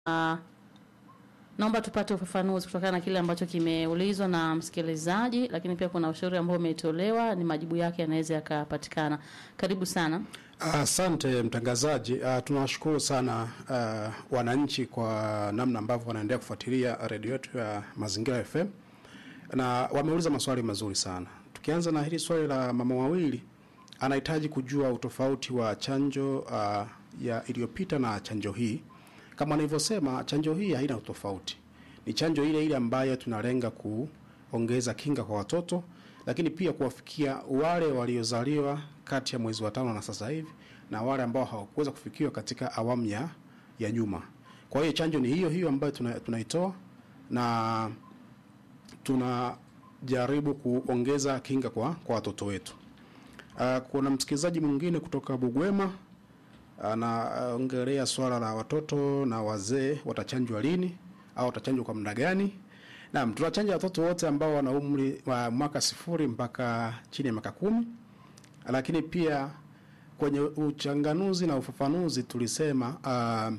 uh, naomba tupate ufafanuzi kutokana na kile ambacho kimeulizwa na msikilizaji, lakini pia kuna ushauri ambao umetolewa, ni majibu yake yanaweza yakapatikana. Karibu sana. Asante mtangazaji. Uh, tunawashukuru sana uh, wananchi kwa namna ambavyo wanaendelea kufuatilia redio yetu ya Mazingira FM na wameuliza maswali mazuri sana. Tukianza na hili swali la mama wawili, anahitaji kujua utofauti wa chanjo uh, ya iliyopita na chanjo hii. Kama nilivyosema, chanjo hii haina utofauti, ni chanjo ile ile ambayo tunalenga kuongeza kinga kwa watoto, lakini pia kuwafikia wale waliozaliwa kati ya mwezi wa tano na sasa hivi na wale ambao hawakuweza kufikiwa katika awamu ya, ya nyuma. Kwa hiyo chanjo ni hiyo hiyo ambayo tuna, tunaitoa na tunajaribu kuongeza kinga kwa, kwa watoto wetu. Uh, kuna msikilizaji mwingine kutoka Bugwema anaongelea swala la watoto na wazee watachanjwa lini au watachanjwa kwa muda gani? Naam, tunachanja watoto wote ambao wana umri wa mwaka sifuri mpaka chini ya miaka kumi, lakini pia kwenye uchanganuzi na ufafanuzi tulisema uh,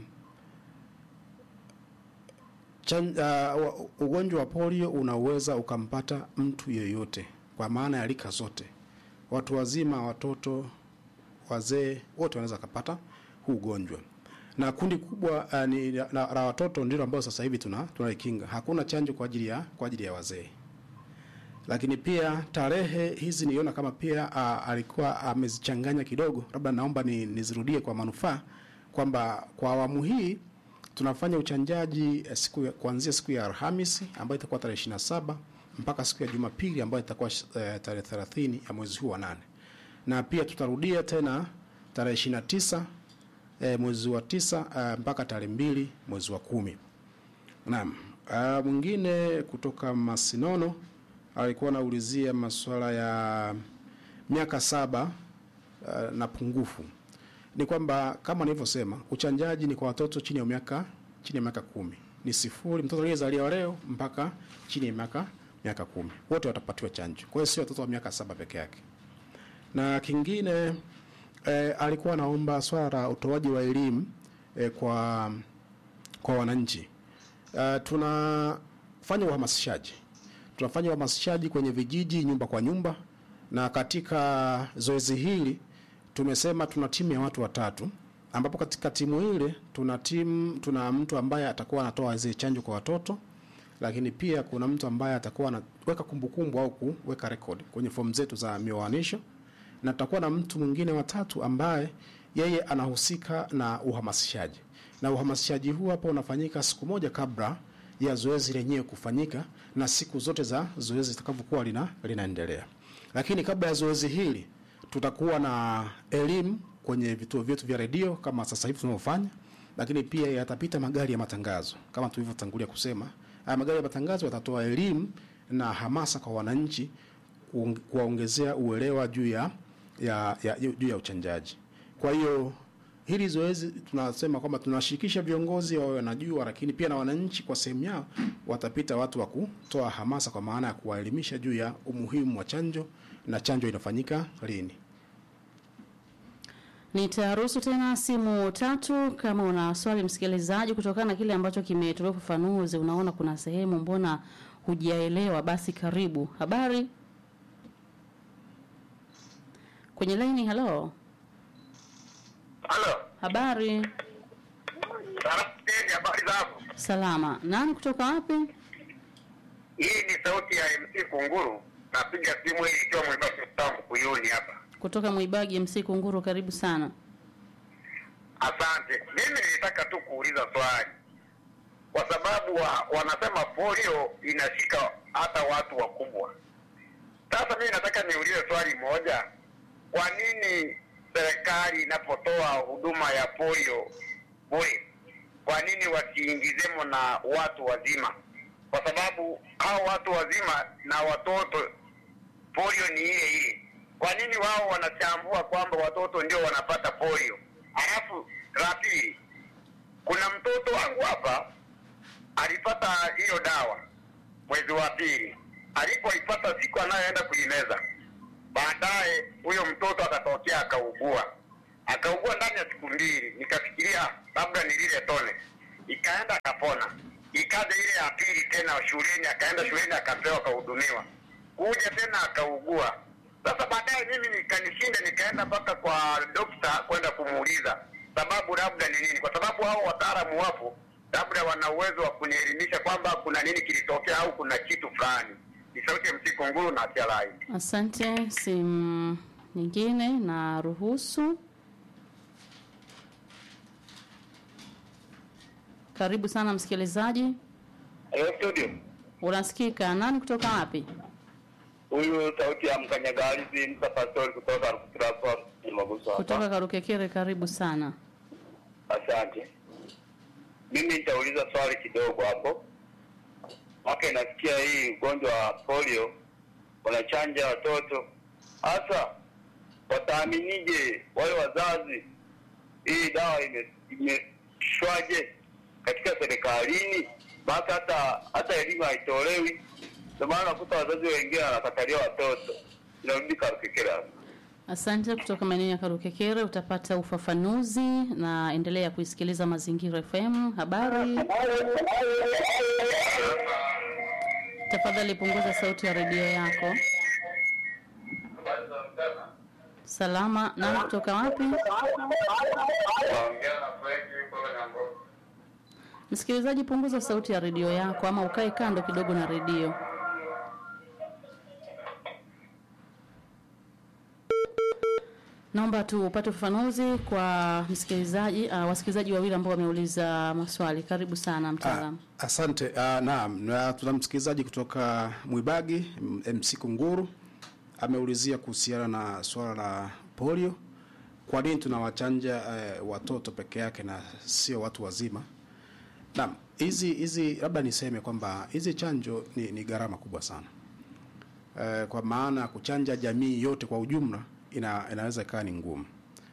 chan, uh, ugonjwa wa polio unaweza ukampata mtu yeyote kwa maana ya rika zote, watu wazima, watoto, wazee, wote wanaweza kupata huu ugonjwa na kundi kubwa uh, ni la, la watoto ndilo ambao sasa hivi tuna tunaikinga. Hakuna chanjo kwa ajili ya kwa ajili ya wazee. Lakini pia tarehe hizi niona kama pia uh, alikuwa amezichanganya kidogo, labda naomba ni, nizirudie kwa manufaa kwamba kwa awamu hii tunafanya uchanjaji eh, siku ya, kuanzia siku ya Alhamisi ambayo itakuwa tarehe 27 mpaka siku ya Jumapili ambayo itakuwa eh, tarehe 30 ya mwezi huu wa nane, na pia tutarudia tena tarehe 29 e, mwezi wa tisa uh, mpaka tarehe mbili mwezi wa kumi. Naam. Uh, mwingine kutoka Masinono alikuwa anaulizia masuala ya miaka saba uh, na pungufu. Ni kwamba kama nilivyosema, uchanjaji ni kwa watoto chini ya miaka chini ya miaka kumi, ni sifuri, mtoto aliyezaliwa leo mpaka chini ya miaka miaka kumi, wote watapatiwa chanjo. Kwa hiyo sio watoto wa miaka saba peke yake. Na kingine E, alikuwa anaomba swala la utoaji wa elimu e, kwa kwa wananchi. E, tunafanya uhamasishaji, tunafanya uhamasishaji kwenye vijiji, nyumba kwa nyumba, na katika zoezi hili tumesema tuna timu ya watu watatu, ambapo katika timu ile tuna timu, tuna mtu ambaye atakuwa anatoa zile chanjo kwa watoto, lakini pia kuna mtu ambaye atakuwa anaweka kumbukumbu au kuweka rekodi kwenye fomu zetu za mioanisho na tutakuwa na mtu mwingine watatu ambaye yeye anahusika na uhamasishaji, na uhamasishaji huu hapa unafanyika siku moja kabla ya zoezi lenyewe kufanyika na siku zote za zoezi zitakavyokuwa lina, linaendelea. Lakini kabla ya zoezi hili tutakuwa na elimu kwenye vituo vyetu vya redio kama sasa hivi tunavyofanya, lakini pia yatapita magari ya matangazo kama tulivyotangulia kusema. Haya magari ya matangazo yatatoa elimu na hamasa kwa wananchi kuwaongezea uelewa juu ya ya, ya, juu ya uchanjaji. Kwa hiyo hili zoezi tunasema kwamba tunashirikisha viongozi wawe wanajua, lakini pia na wananchi kwa sehemu yao watapita watu wa kutoa hamasa, kwa maana ya kuwaelimisha juu ya umuhimu wa chanjo na chanjo inafanyika lini. Nitaruhusu tena simu tatu kama una swali msikilizaji, kutokana na kile ambacho kimetolewa ufafanuzi. Unaona kuna sehemu mbona hujaelewa, basi karibu. Habari kwenye laini. Halo, Halo. habari. Salamu, habari zako? Salama. Nani kutoka wapi? Hii ni sauti ya MC Kunguru. Napiga simu hii ikiwa mwibaki mtambo kuyuni hapa. Kutoka Mwibagi MC Kunguru, karibu sana. Asante. Mimi nilitaka tu kuuliza swali, kwa sababu wa, wanasema polio inashika hata watu wakubwa. Sasa mimi nataka niulize swali moja, kwa nini serikali inapotoa huduma ya polio bure, kwa nini wasiingizemo na watu wazima? Kwa sababu hao watu wazima na watoto polio ni ile ile. Kwa nini wao wanachambua kwamba watoto ndio wanapata polio? Alafu la pili, kuna mtoto wangu hapa alipata hiyo dawa mwezi wa pili, alipoipata siku anayoenda kuimeza, baadaye huyo mtoto akatokea akaugua, akaugua ndani ya siku mbili. Nikafikiria labda ni lile tone, ikaenda akapona, ikaja ile ya pili tena shuleni, akaenda shuleni akapewa akahudumiwa, kuja tena akaugua. Sasa baadaye mimi nikanishinda, nikaenda mpaka kwa dokta kwenda kumuuliza sababu labda ni nini, kwa sababu hao wataalamu wapo, labda wana uwezo wa kunielimisha kwamba kuna nini kilitokea au kuna kitu fulani. Ni sauti ya msiko nguru na Tialai. Asante. Simu nyingine na ruhusu. Karibu sana msikilizaji, Hello studio. unasikika? Nani kutoka wapi? Huyu sauti ya mkanyagalizi Musa Pastori kutoka Rukutirafa Maguso hapa. Kutoka Karukekere, karibu sana. Asante. Mimi nitauliza swali kidogo hapo. Mwaka inasikia hii ugonjwa wa polio wanachanja watoto, hasa wataaminije wale wazazi hii dawa ime- imeshwaje katika serikalini? Mpaka hata hata elimu haitolewi, ndio maana nakuta wazazi wengine wanakatalia watoto. Inarudi Karukekera. Asante. Kutoka maeneo ya Karukekere utapata ufafanuzi, na endelea kuisikiliza Mazingira FM. Habari, tafadhali punguza sauti ya redio yako. Salama. Nani kutoka wapi? Msikilizaji, punguza sauti ya redio yako ama ukae kando kidogo na redio. Naomba tupate ufafanuzi kwa msikilizaji uh, wasikilizaji wawili ambao wameuliza maswali. Karibu sana mtaalamu. Ah, asante. Ah, naam, na tuna msikilizaji kutoka Mwibagi M- MC Kunguru ameulizia kuhusiana na swala la polio. Kwa nini tunawachanja eh, watoto peke yake na sio watu wazima? Naam, hizi hizi labda niseme kwamba hizi chanjo ni, ni gharama kubwa sana. Eh, kwa maana kuchanja jamii yote kwa ujumla ina, inaweza ikawa ni ngumu,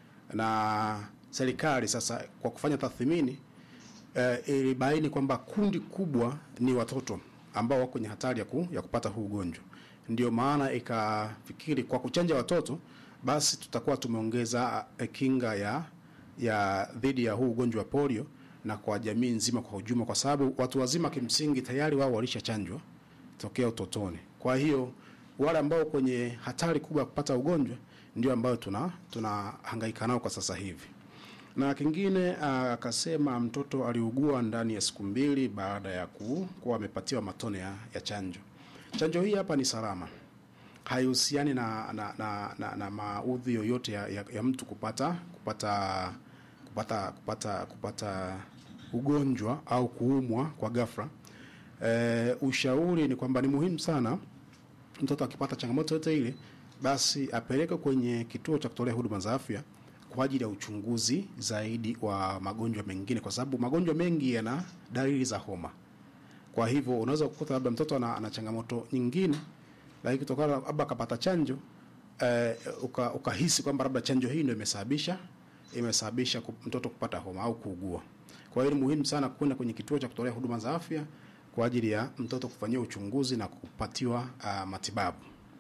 na serikali sasa kwa kufanya tathmini eh, ilibaini kwamba kundi kubwa ni watoto ambao wako kwenye hatari ya, ku, ya kupata huu ugonjwa. Ndio maana ikafikiri kwa kuchanja watoto basi tutakuwa tumeongeza eh, kinga ya ya dhidi ya huu ugonjwa wa polio na kwa jamii nzima kwa ujumla, kwa sababu watu wazima kimsingi tayari wao walishachanjwa tokea utotoni. Kwa hiyo wale ambao kwenye hatari kubwa ya kupata ugonjwa ndio ambao tuna tunahangaika nao kwa sasa hivi. Na kingine ah, akasema mtoto aliugua ndani ya siku mbili baada ya ku, kuwa amepatiwa matone ya, ya chanjo. Chanjo hii hapa ni salama, haihusiani na, na, na, na, na maudhi yoyote ya, ya, ya mtu kupata kupata kupata kupata kupata ugonjwa au kuumwa kwa ghafla. E, ushauri ni kwamba ni muhimu sana mtoto akipata changamoto yote ile, basi apeleke kwenye kituo cha kutolea huduma za afya kwa ajili ya uchunguzi zaidi wa magonjwa mengine, kwa sababu magonjwa mengi yana dalili za homa. Kwa hivyo unaweza kukuta labda mtoto ana, ana changamoto nyingine, lakini kutokana na labda akapata chanjo eh, uka- ukahisi kwamba labda chanjo hii ndio imesababisha imesababisha ku- mtoto kupata homa au kuugua. Kwa hiyo ni muhimu sana kwenda kwenye kituo cha kutolea huduma za afya kwa ajili ya mtoto kufanyiwa uchunguzi na kupatiwa uh, matibabu.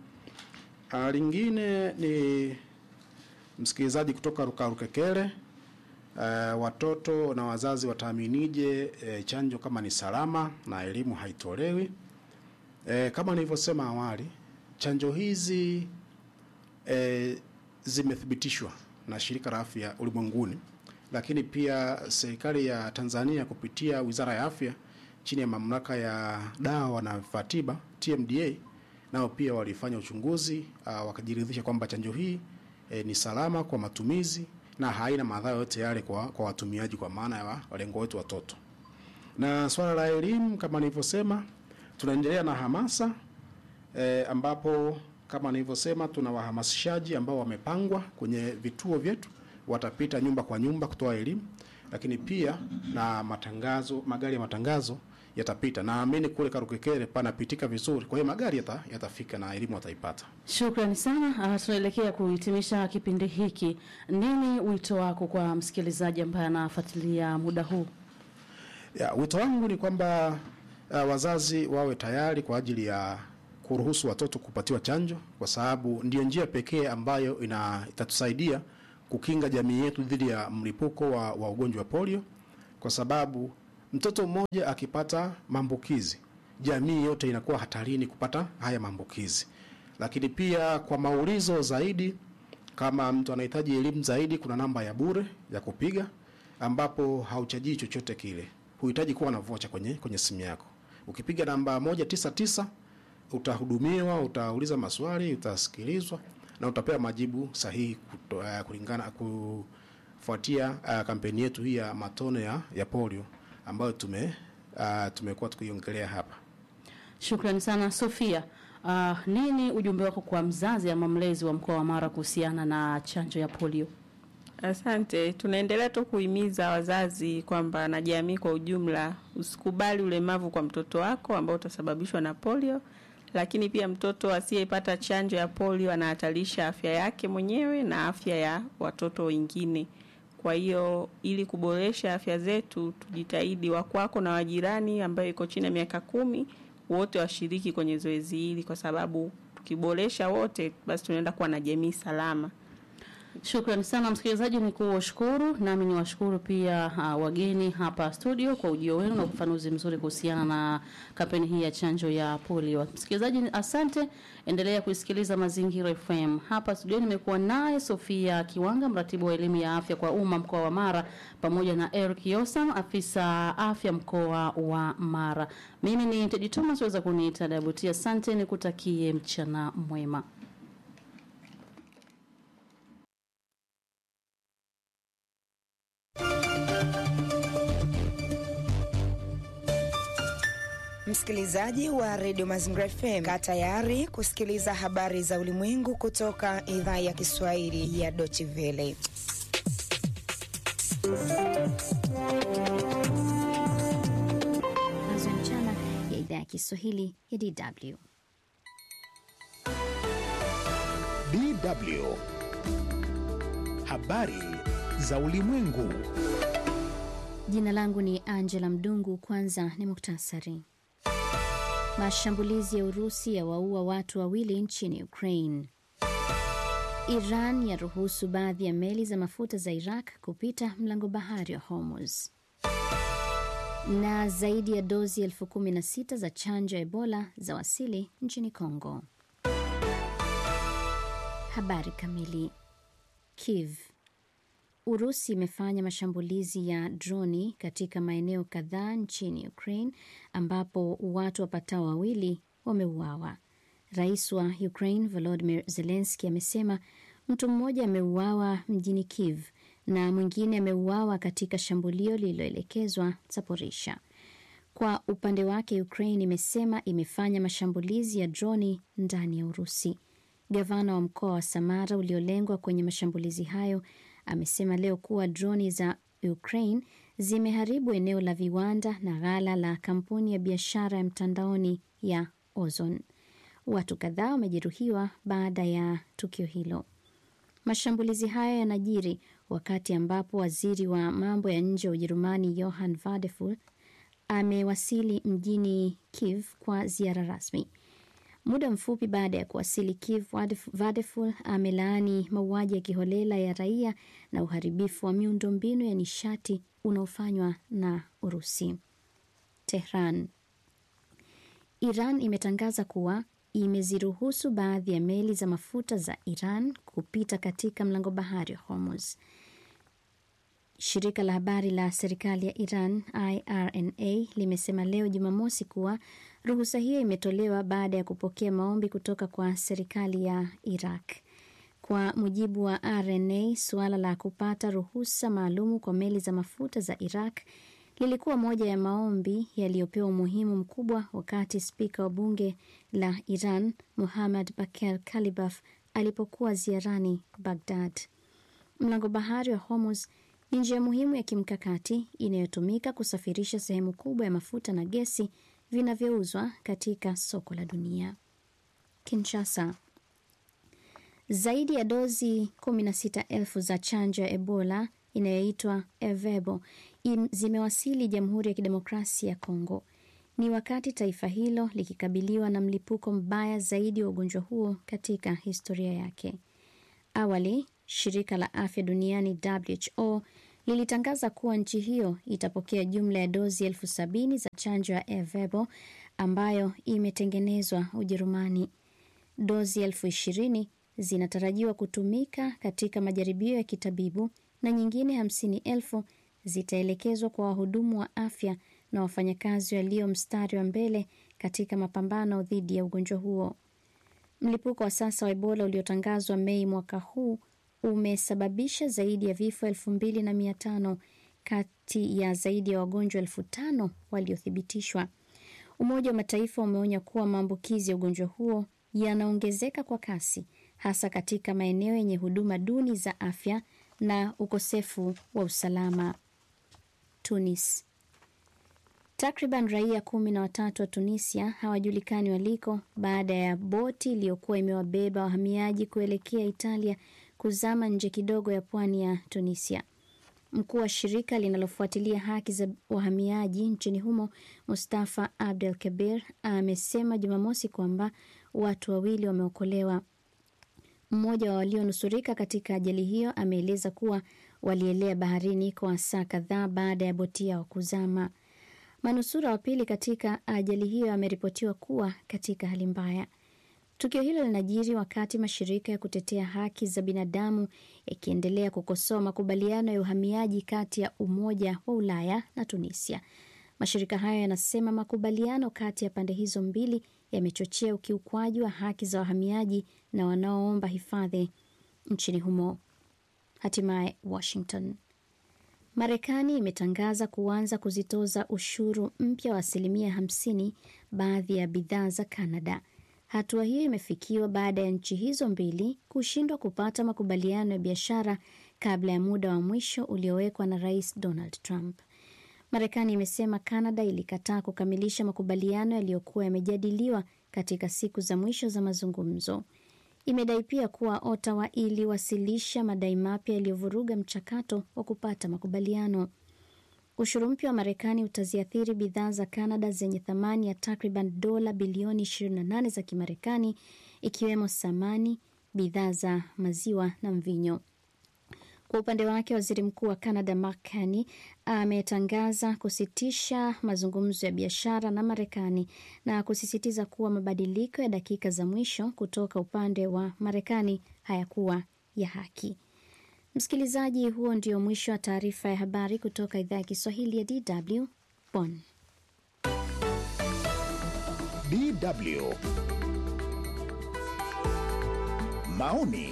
Uh, lingine ni msikilizaji kutoka Rukarukekere. Uh, watoto na wazazi wataaminije eh, chanjo kama ni salama na elimu haitolewi? Eh, kama nilivyosema awali, chanjo hizi eh, zimethibitishwa na shirika la afya ulimwenguni, lakini pia serikali ya Tanzania kupitia wizara ya afya chini ya mamlaka ya dawa na vifaa tiba TMDA, nao pia walifanya uchunguzi uh, wakajiridhisha kwamba chanjo hii eh, ni salama kwa matumizi na haina madhara yote yale kwa, kwa watumiaji, kwa maana ya wa- walengo wetu watoto. Na swala la elimu kama nilivyosema, tunaendelea na hamasa e, ambapo kama nilivyosema tuna wahamasishaji ambao wamepangwa kwenye vituo vyetu, watapita nyumba kwa nyumba kutoa elimu, lakini pia na matangazo, magari ya matangazo yatapita. Naamini kule Karukekere panapitika vizuri, kwa hiyo magari yata, yatafika na elimu wataipata. Shukrani sana. Uh, tunaelekea kuhitimisha kipindi hiki. Nini wito wako kwa msikilizaji ambaye anafuatilia muda huu? Ya, wito wangu ni kwamba uh, wazazi wawe tayari kwa ajili ya kuruhusu watoto kupatiwa chanjo, kwa sababu ndiyo njia pekee ambayo ina itatusaidia kukinga jamii yetu dhidi ya mlipuko wa, wa ugonjwa wa polio, kwa sababu Mtoto mmoja akipata maambukizi, jamii yote inakuwa hatarini kupata haya maambukizi. Lakini pia kwa maulizo zaidi, kama mtu anahitaji elimu zaidi, kuna namba ya bure ya kupiga ambapo hauchajii chochote kile, huhitaji kuwa na vocha kwenye kwenye simu yako. Ukipiga namba moja tisa tisa utahudumiwa, utauliza maswali, utasikilizwa na utapewa majibu sahihi kuto, uh, kulingana kufuatia uh, kampeni yetu hii ya matone ya, ya polio ambayo tume uh, tumekuwa tukiongelea hapa. Shukrani sana Sofia. Uh, nini ujumbe wako kwa mzazi ama mlezi wa mkoa wa Mara kuhusiana na chanjo ya polio? Asante. Tunaendelea tu kuhimiza wazazi kwamba na jamii kwa ujumla, usikubali ulemavu kwa mtoto wako ambao utasababishwa na polio, lakini pia mtoto asiyepata chanjo ya polio anahatarisha afya yake mwenyewe na afya ya watoto wengine. Kwa hiyo ili kuboresha afya zetu, tujitahidi wakwako na wajirani ambayo iko chini ya miaka kumi wote washiriki kwenye zoezi hili, kwa sababu tukiboresha wote, basi tunaenda kuwa na jamii salama. Shukrani sana msikilizaji, ni kuwashukuru nami ni washukuru pia uh, wageni hapa studio kwa ujio wenu na ufafanuzi mzuri kuhusiana na kampeni hii ya chanjo ya polio. Msikilizaji, asante, endelea kuisikiliza Mazingira FM. Hapa studio nimekuwa naye Sofia Kiwanga, mratibu wa elimu ya afya kwa umma mkoa wa Mara, pamoja na Eric Yosam, afisa afya mkoa wa Mara. Mimi ni Tedi Thomas, weza kuniita Dabuti. Asante, nikutakie mchana mwema. Msikilizaji wa redio Mazingira FM, kaa tayari kusikiliza habari za ulimwengu kutoka idhaa ya Kiswahili ya Deutsche Welle. Matangazo ya mchana ya idhaa ya Kiswahili ya DW. DW habari za ulimwengu. Jina langu ni Angela Mdungu. Kwanza ni muktasari. Mashambulizi ya Urusi yawaua watu wawili nchini Ukraine. Iran yaruhusu baadhi ya meli za mafuta za Iraq kupita mlango bahari wa Hormuz. Na zaidi ya dozi elfu kumi na sita za chanjo ya Ebola za wasili nchini Kongo. Habari kamili. Kiev. Urusi imefanya mashambulizi ya droni katika maeneo kadhaa nchini Ukraine ambapo watu wapatao wawili wameuawa. Rais wa Ukraine Volodymyr Zelensky amesema mtu mmoja ameuawa mjini Kiev na mwingine ameuawa katika shambulio lililoelekezwa Zaporisha. Kwa upande wake, Ukraine imesema imefanya mashambulizi ya droni ndani ya Urusi. Gavana wa mkoa wa Samara uliolengwa kwenye mashambulizi hayo amesema leo kuwa droni za Ukraine zimeharibu eneo la viwanda na ghala la kampuni ya biashara ya mtandaoni ya Ozon. Watu kadhaa wamejeruhiwa baada ya tukio hilo. Mashambulizi hayo yanajiri wakati ambapo waziri wa mambo ya nje wa Ujerumani Johann Vadeful amewasili mjini Kiev kwa ziara rasmi. Muda mfupi baada ya kuwasili Kiev, Vadeful amelaani mauaji ya kiholela ya raia na uharibifu wa miundombinu ya nishati unaofanywa na Urusi. Tehran. Iran imetangaza kuwa imeziruhusu baadhi ya meli za mafuta za Iran kupita katika mlango bahari wa Hormuz. Shirika la habari la serikali ya Iran IRNA limesema leo Jumamosi kuwa ruhusa hiyo imetolewa baada ya kupokea maombi kutoka kwa serikali ya Iraq. Kwa mujibu wa RNA, suala la kupata ruhusa maalumu kwa meli za mafuta za Iraq lilikuwa moja ya maombi yaliyopewa umuhimu mkubwa wakati spika wa bunge la Iran Muhammad Bakir Kalibaf alipokuwa ziarani Baghdad. Mlango bahari wa Hormuz ni njia muhimu ya kimkakati inayotumika kusafirisha sehemu kubwa ya mafuta na gesi vinavyouzwa katika soko la dunia. Kinshasa. Zaidi ya dozi 16,000 za chanjo ya Ebola inayoitwa Ervebo zimewasili Jamhuri ya Kidemokrasia ya Kongo. Ni wakati taifa hilo likikabiliwa na mlipuko mbaya zaidi wa ugonjwa huo katika historia yake. Awali, shirika la afya duniani WHO lilitangaza kuwa nchi hiyo itapokea jumla ya dozi elfu sabini za chanjo ya Ervebo ambayo imetengenezwa Ujerumani. Dozi elfu ishirini zinatarajiwa kutumika katika majaribio ya kitabibu na nyingine hamsini elfu zitaelekezwa kwa wahudumu wa afya na wafanyakazi walio mstari wa mbele katika mapambano dhidi ya ugonjwa huo. Mlipuko wa sasa wa Ebola uliotangazwa Mei mwaka huu umesababisha zaidi ya vifo elfu mbili na mia tano kati ya zaidi ya wagonjwa elfu tano waliothibitishwa. Umoja wa Mataifa umeonya kuwa maambukizi ya ugonjwa huo yanaongezeka kwa kasi, hasa katika maeneo yenye huduma duni za afya na ukosefu wa usalama. Tunis. Takriban raia kumi na watatu wa Tunisia hawajulikani waliko baada ya boti iliyokuwa imewabeba wahamiaji kuelekea Italia kuzama nje kidogo ya pwani ya Tunisia. Mkuu wa shirika linalofuatilia haki za wahamiaji nchini humo Mustafa Abdel Kabir amesema Jumamosi kwamba watu wawili wameokolewa. Mmoja wa walionusurika katika ajali hiyo ameeleza kuwa walielea baharini kwa saa kadhaa baada ya boti yao kuzama. Manusura wa pili katika ajali hiyo ameripotiwa kuwa katika hali mbaya. Tukio hilo linajiri wakati mashirika ya kutetea haki za binadamu yakiendelea kukosoa makubaliano ya uhamiaji kati ya Umoja wa Ulaya na Tunisia. Mashirika hayo yanasema makubaliano kati ya pande hizo mbili yamechochea ukiukwaji wa haki za wahamiaji na wanaoomba hifadhi nchini humo. Hatimaye Washington. Marekani imetangaza kuanza kuzitoza ushuru mpya wa asilimia 50 baadhi ya bidhaa za Canada. Hatua hiyo imefikiwa baada ya nchi hizo mbili kushindwa kupata makubaliano ya biashara kabla ya muda wa mwisho uliowekwa na Rais Donald Trump. Marekani imesema Canada ilikataa kukamilisha makubaliano yaliyokuwa yamejadiliwa katika siku za mwisho za mazungumzo. Imedai pia kuwa Ottawa iliwasilisha madai mapya yaliyovuruga mchakato wa kupata makubaliano. Ushuru mpya wa Marekani utaziathiri bidhaa za Canada zenye thamani ya takriban dola bilioni 28 za Kimarekani, ikiwemo samani, bidhaa za maziwa na mvinyo. Kwa upande wake, waziri mkuu wa Canada Mark Carney ametangaza kusitisha mazungumzo ya biashara na Marekani na kusisitiza kuwa mabadiliko ya dakika za mwisho kutoka upande wa Marekani hayakuwa ya haki. Msikilizaji, huo ndio mwisho wa taarifa ya habari kutoka idhaa ya Kiswahili ya DW Bonn. DW maoni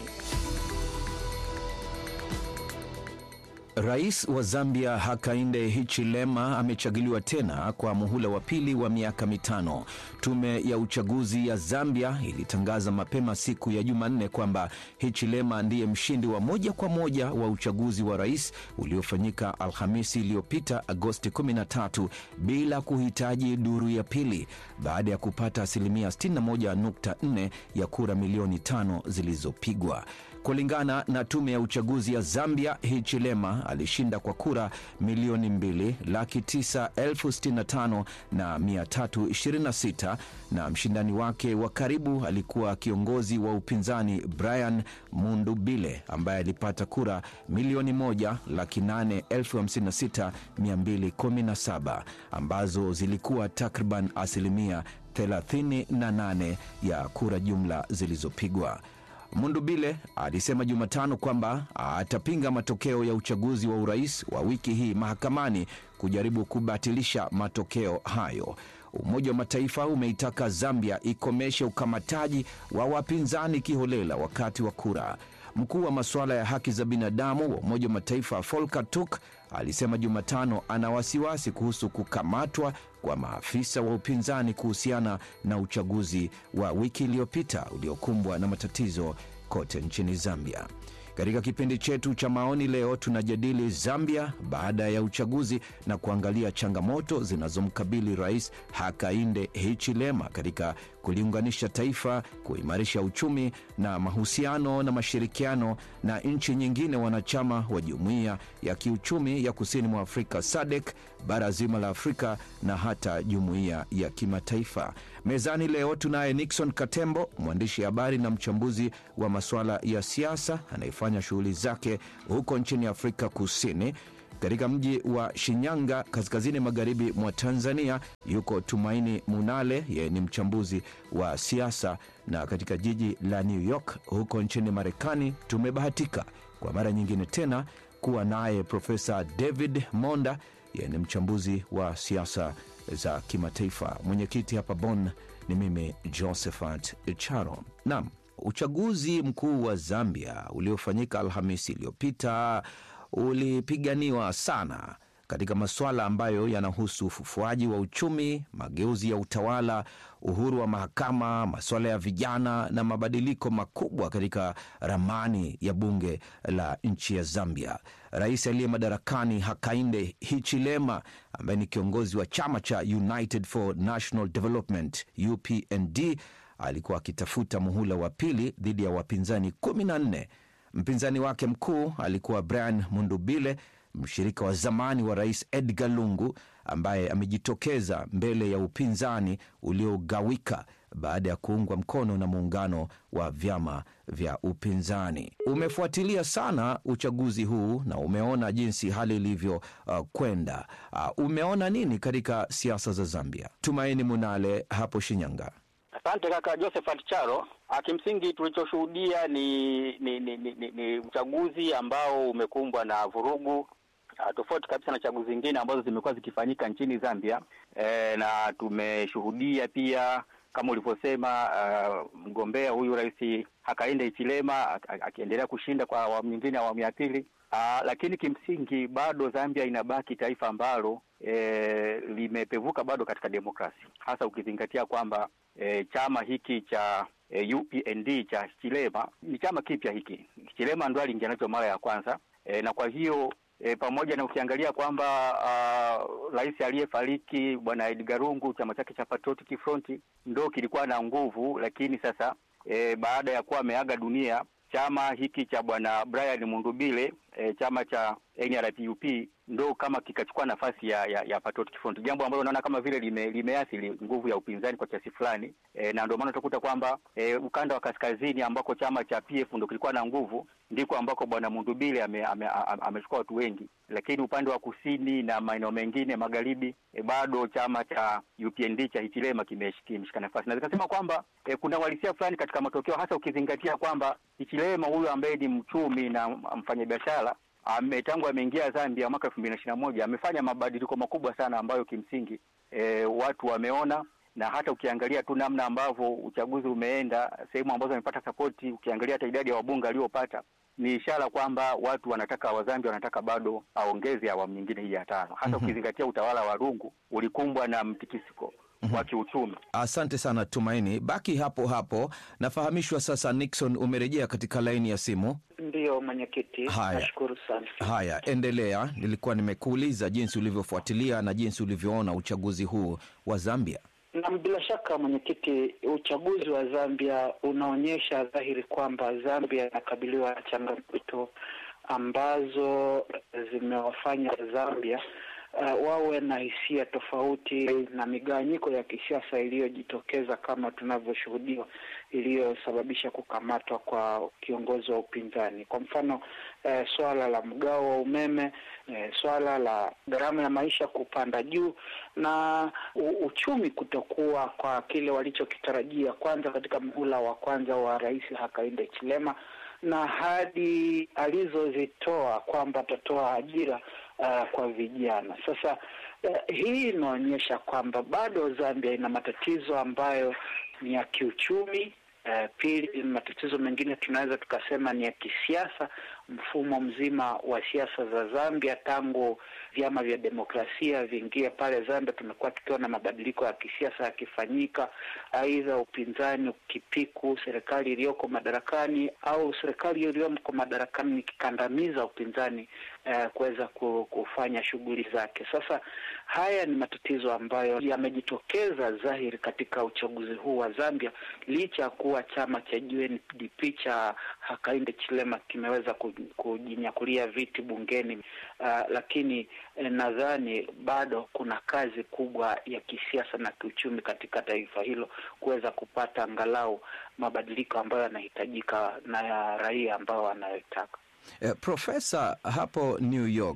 Rais wa Zambia Hakainde Hichilema amechaguliwa tena kwa muhula wa pili wa miaka mitano. Tume ya uchaguzi ya Zambia ilitangaza mapema siku ya Jumanne kwamba Hichilema ndiye mshindi wa moja kwa moja wa uchaguzi wa rais uliofanyika Alhamisi iliyopita Agosti 13 bila kuhitaji duru ya pili baada ya kupata asilimia 61.4 ya kura milioni tano zilizopigwa. Kulingana na tume ya uchaguzi ya Zambia, Hichilema alishinda kwa kura milioni mbili laki tisa elfu sitini na tano na mia tatu ishirini na sita na mshindani wake wa karibu alikuwa kiongozi wa upinzani Brian Mundubile ambaye alipata kura milioni moja laki nane elfu hamsini na sita mia mbili kumi na saba ambazo zilikuwa takriban asilimia 38 ya kura jumla zilizopigwa. Mundubile alisema Jumatano kwamba atapinga matokeo ya uchaguzi wa urais wa wiki hii mahakamani kujaribu kubatilisha matokeo hayo. Umoja wa Mataifa umeitaka Zambia ikomeshe ukamataji wa wapinzani kiholela wakati wa kura. Mkuu wa masuala ya haki za binadamu wa Umoja wa Mataifa Volker Turk alisema Jumatano ana wasiwasi kuhusu kukamatwa kwa maafisa wa upinzani kuhusiana na uchaguzi wa wiki iliyopita uliokumbwa na matatizo kote nchini Zambia. Katika kipindi chetu cha maoni leo tunajadili Zambia baada ya uchaguzi na kuangalia changamoto zinazomkabili Rais Hakainde Hichilema katika kuliunganisha taifa, kuimarisha uchumi na mahusiano na mashirikiano na nchi nyingine wanachama wa Jumuiya ya Kiuchumi ya Kusini mwa Afrika SADC, bara zima la Afrika na hata jumuiya ya kimataifa. Mezani leo tunaye Nixon Katembo, mwandishi habari na mchambuzi wa masuala ya siasa anayefanya shughuli zake huko nchini Afrika Kusini. Katika mji wa Shinyanga, kaskazini magharibi mwa Tanzania, yuko Tumaini Munale, yeye ni mchambuzi wa siasa. Na katika jiji la New York huko nchini Marekani, tumebahatika kwa mara nyingine tena kuwa naye Profesa David Monda, yeye ni mchambuzi wa siasa za kimataifa. Mwenyekiti hapa Bonn ni mimi Josephat Charo. Naam, uchaguzi mkuu wa Zambia uliofanyika Alhamisi iliyopita ulipiganiwa sana katika masuala ambayo yanahusu ufufuaji wa uchumi, mageuzi ya utawala, uhuru wa mahakama, masuala ya vijana na mabadiliko makubwa katika ramani ya bunge la nchi ya Zambia. Rais aliye madarakani Hakainde Hichilema, ambaye ni kiongozi wa chama cha United for National Development UPND, alikuwa akitafuta muhula wa pili dhidi ya wapinzani kumi na nne. Mpinzani wake mkuu alikuwa Brian Mundubile, mshirika wa zamani wa rais Edgar Lungu, ambaye amejitokeza mbele ya upinzani uliogawika baada ya kuungwa mkono na muungano wa vyama vya upinzani. Umefuatilia sana uchaguzi huu na umeona jinsi hali ilivyo uh, kwenda. Uh, umeona nini katika siasa za Zambia? Tumaini Munale hapo Shinyanga. Asante kaka Josephat Charo. Kimsingi tulichoshuhudia ni ni, ni, ni, ni ni uchaguzi ambao umekumbwa na vurugu tofauti kabisa na chaguzi zingine ambazo zimekuwa zikifanyika nchini Zambia. E, na tumeshuhudia pia kama ulivyosema, uh, mgombea huyu Rais Hakainde Hichilema akiendelea kushinda kwa awamu nyingine, awamu ya pili. Uh, lakini kimsingi bado Zambia inabaki taifa ambalo e, limepevuka bado katika demokrasi, hasa ukizingatia kwamba e, chama hiki cha e, UPND cha Hichilema ni chama kipya hiki. Hichilema ndo aliingia nacho mara ya kwanza e, na kwa hiyo e, pamoja na ukiangalia kwamba rais aliyefariki bwana Edgar Lungu chama chake cha Patriotic Front ndo kilikuwa na nguvu, lakini sasa e, baada ya kuwa ameaga dunia chama hiki cha bwana Brian Mundubile e, chama cha NRPUP ndo kama kikachukua nafasi ya ya, ya Patriotic Front, jambo ambalo naona kama vile lime, limeathiri nguvu ya upinzani kwa kiasi fulani e, na ndio maana utakuta kwamba e, ukanda wa kaskazini ambako chama cha PF ndo kilikuwa na nguvu ndiko ambako bwana Mundubile amechukua ame, ame, ame watu wengi, lakini upande wa kusini na maeneo mengine magharibi e, bado chama cha UPND cha Hichilema kimeshika nafasi, na zikasema kwamba e, kuna uhalisia fulani katika matokeo, hasa ukizingatia kwamba Hichilema huyu ambaye ni mchumi na mfanyabiashara ame tangu ameingia Zambia mwaka elfu mbili na ishirini na moja amefanya mabadiliko makubwa sana ambayo kimsingi e, watu wameona, na hata ukiangalia tu namna ambavyo uchaguzi umeenda, sehemu ambazo amepata sapoti, ukiangalia hata idadi ya wabunge aliopata ni ishara kwamba watu wanataka, Wazambia wanataka bado aongeze awamu nyingine hii ya tano, hasa mm -hmm. ukizingatia utawala wa Lungu ulikumbwa na mtikisiko mm -hmm. wa kiuchumi. Asante sana Tumaini, baki hapo hapo. Nafahamishwa sasa Nixon umerejea katika laini ya simu. Ndiyo mwenyekiti, nashukuru sana. Haya, endelea. Nilikuwa nimekuuliza jinsi ulivyofuatilia na jinsi ulivyoona uchaguzi huu wa Zambia. Na bila shaka mwenyekiti, uchaguzi wa Zambia unaonyesha dhahiri kwamba Zambia inakabiliwa na changamoto ambazo zimewafanya Zambia uh, wawe na hisia tofauti na migawanyiko ya kisiasa iliyojitokeza kama tunavyoshuhudiwa, iliyosababisha kukamatwa kwa kiongozi wa upinzani. Kwa mfano eh, swala la mgao wa umeme eh, swala la gharama ya maisha kupanda juu na u, uchumi kutokuwa kwa kile walichokitarajia, kwanza katika muhula wa kwanza wa Rais Hakainde Hichilema na ahadi alizozitoa kwamba atatoa ajira uh, kwa vijana. Sasa uh, hii inaonyesha kwamba bado Zambia ina matatizo ambayo ni ya kiuchumi. Uh, pili, matatizo mengine tunaweza tukasema ni ya kisiasa. Mfumo mzima wa siasa za Zambia tangu vyama vya demokrasia viingie pale Zambia, tumekuwa tukiwa na mabadiliko ya kisiasa yakifanyika, aidha upinzani ukipiku serikali iliyoko madarakani au serikali iliyoko madarakani ikikandamiza upinzani uh, kuweza kufanya shughuli zake. Sasa haya ni matatizo ambayo yamejitokeza dhahiri katika uchaguzi huu wa Zambia, licha ya kuwa chama cha UNDP cha Hakainde Hichilema kimeweza kujinyakulia viti bungeni uh, lakini eh, nadhani bado kuna kazi kubwa ya kisiasa na kiuchumi katika taifa hilo kuweza kupata angalau mabadiliko ambayo yanahitajika na ya raia ambao wanayotaka. Eh, Profesa, hapo New York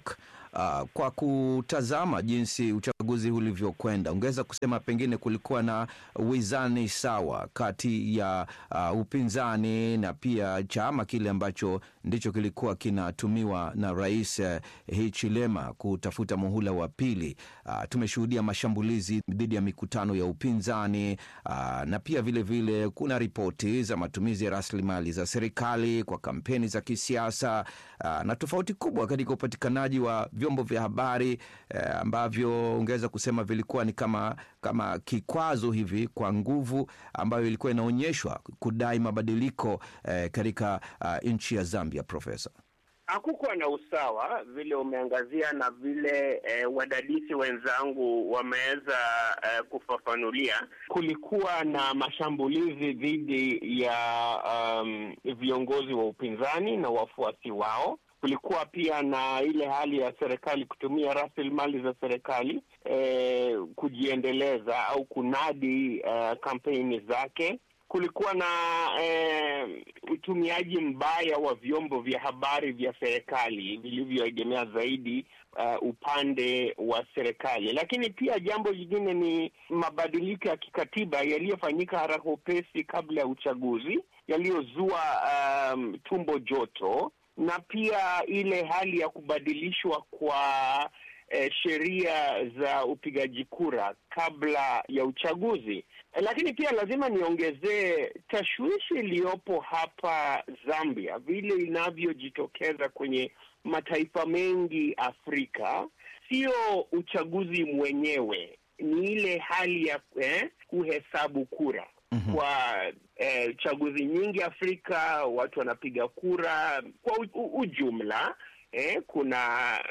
uh, kwa kutazama jinsi uchaguzi ulivyokwenda, ungeweza kusema pengine kulikuwa na wizani sawa kati ya uh, upinzani na pia chama kile ambacho ndicho kilikuwa kinatumiwa na Rais uh, Hichilema kutafuta muhula wa pili. Uh, tumeshuhudia mashambulizi dhidi ya mikutano ya upinzani uh, na pia vilevile vile kuna ripoti za matumizi ya rasilimali za serikali kwa kampeni za kisiasa uh, na tofauti kubwa katika upatikanaji wa vyombo vya habari uh, ambavyo ungeweza kusema vilikuwa ni kama, kama kikwazo hivi kwa nguvu ambayo ilikuwa inaonyeshwa kudai mabadiliko uh, katika uh, nchi ya Zambia. Profesa, hakukuwa na usawa vile umeangazia na vile eh, wadadisi wenzangu wameweza eh, kufafanulia. Kulikuwa na mashambulizi dhidi ya um, viongozi wa upinzani na wafuasi wao. Kulikuwa pia na ile hali ya serikali kutumia rasilimali za serikali eh, kujiendeleza au kunadi eh, kampeni zake kulikuwa na eh, utumiaji mbaya wa vyombo vya habari vya serikali vilivyoegemea zaidi uh, upande wa serikali. Lakini pia jambo lingine ni mabadiliko ya kikatiba yaliyofanyika haraka upesi kabla ya uchaguzi yaliyozua um, tumbo joto na pia ile hali ya kubadilishwa kwa eh, sheria za upigaji kura kabla ya uchaguzi. Lakini pia lazima niongezee tashwishi iliyopo hapa Zambia, vile inavyojitokeza kwenye mataifa mengi Afrika. Sio uchaguzi mwenyewe, ni ile hali ya eh, kuhesabu kura. Mm-hmm. Kwa eh, chaguzi nyingi Afrika watu wanapiga kura kwa u, u, ujumla Eh, kuna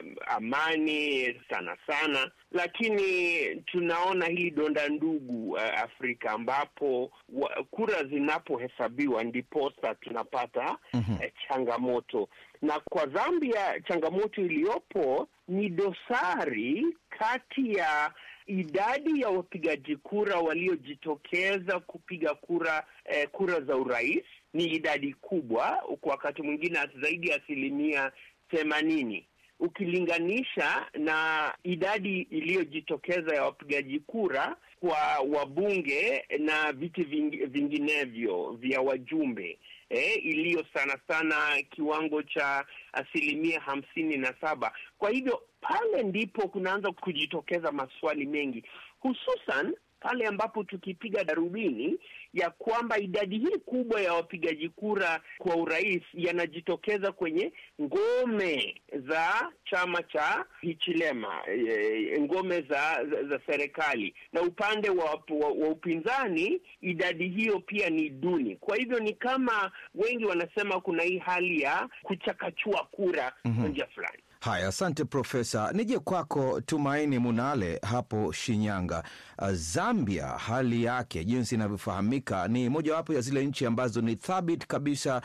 amani sana sana, lakini tunaona hili donda ndugu uh, Afrika ambapo wa, kura zinapohesabiwa ndiposa tunapata mm-hmm. eh, changamoto. Na kwa Zambia changamoto iliyopo ni dosari kati ya idadi ya wapigaji kura waliojitokeza kupiga kura eh, kura za urais ni idadi kubwa, kwa wakati mwingine zaidi ya asilimia themanini ukilinganisha na idadi iliyojitokeza ya wapigaji kura kwa wabunge na viti ving, vinginevyo vya wajumbe eh, iliyo sana sana kiwango cha asilimia hamsini na saba. Kwa hivyo pale ndipo kunaanza kujitokeza maswali mengi, hususan pale ambapo tukipiga darubini ya kwamba idadi hii kubwa ya wapigaji kura kwa urais yanajitokeza kwenye ngome za chama cha Hichilema, e, ngome za, za, za serikali na upande wa, wa, wa upinzani idadi hiyo pia ni duni. Kwa hivyo ni kama wengi wanasema kuna hii hali ya kuchakachua kura kwa mm-hmm. njia fulani. Haya, asante Profesa. Nije kwako Tumaini Munale hapo Shinyanga. Zambia, hali yake jinsi inavyofahamika ni mojawapo ya zile nchi ambazo ni thabiti kabisa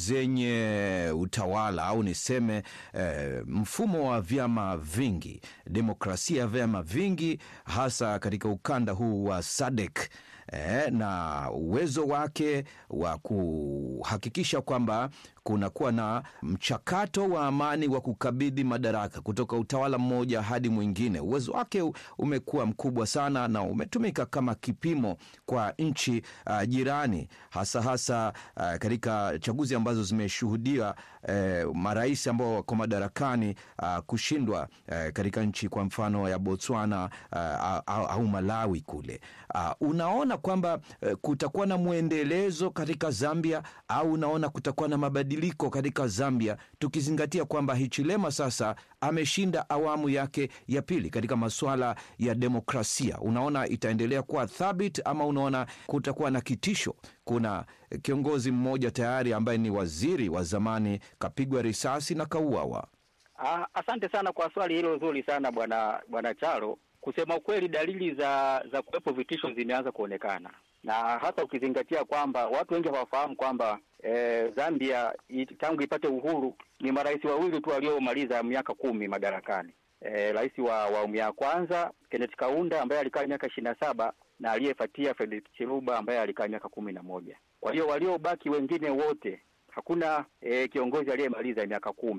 zenye utawala au niseme eh, mfumo wa vyama vingi, demokrasia ya vyama vingi, hasa katika ukanda huu wa SADC. Eh, na uwezo wake wa kuhakikisha kwamba kunakuwa na mchakato wa amani wa kukabidhi madaraka kutoka utawala mmoja hadi mwingine. Uwezo wake umekuwa mkubwa sana na umetumika kama kipimo kwa nchi uh, jirani, hasa hasa uh, katika chaguzi ambazo zimeshuhudia uh, marais ambao wako madarakani uh, kushindwa uh, katika nchi kwa mfano ya Botswana uh, au, au Malawi kule. Uh, unaona kwamba uh, kutakuwa na mwendelezo katika Zambia au unaona kutakuwa na mabadiliko katika Zambia tukizingatia kwamba Hichilema sasa ameshinda awamu yake ya pili katika masuala ya demokrasia. Unaona itaendelea kuwa thabiti ama unaona kutakuwa na kitisho? Kuna kiongozi mmoja tayari ambaye ni waziri wa zamani kapigwa risasi na kauawa. Ah, asante sana kwa swali hilo zuri sana bwana bwana Charo. Kusema ukweli, dalili za za kuwepo vitisho zimeanza kuonekana, na hasa ukizingatia kwamba watu wengi hawafahamu kwamba e, Zambia it, tangu ipate uhuru ni marais wawili tu waliomaliza miaka kumi madarakani. E, rais wa awamu ya kwanza Kenneth Kaunda ambaye alikaa miaka ishirini na saba na aliyefuatia Frederick Chiluba ambaye alikaa miaka kumi na moja. Kwa hiyo waliobaki wengine wote hakuna e, kiongozi aliyemaliza miaka kumi.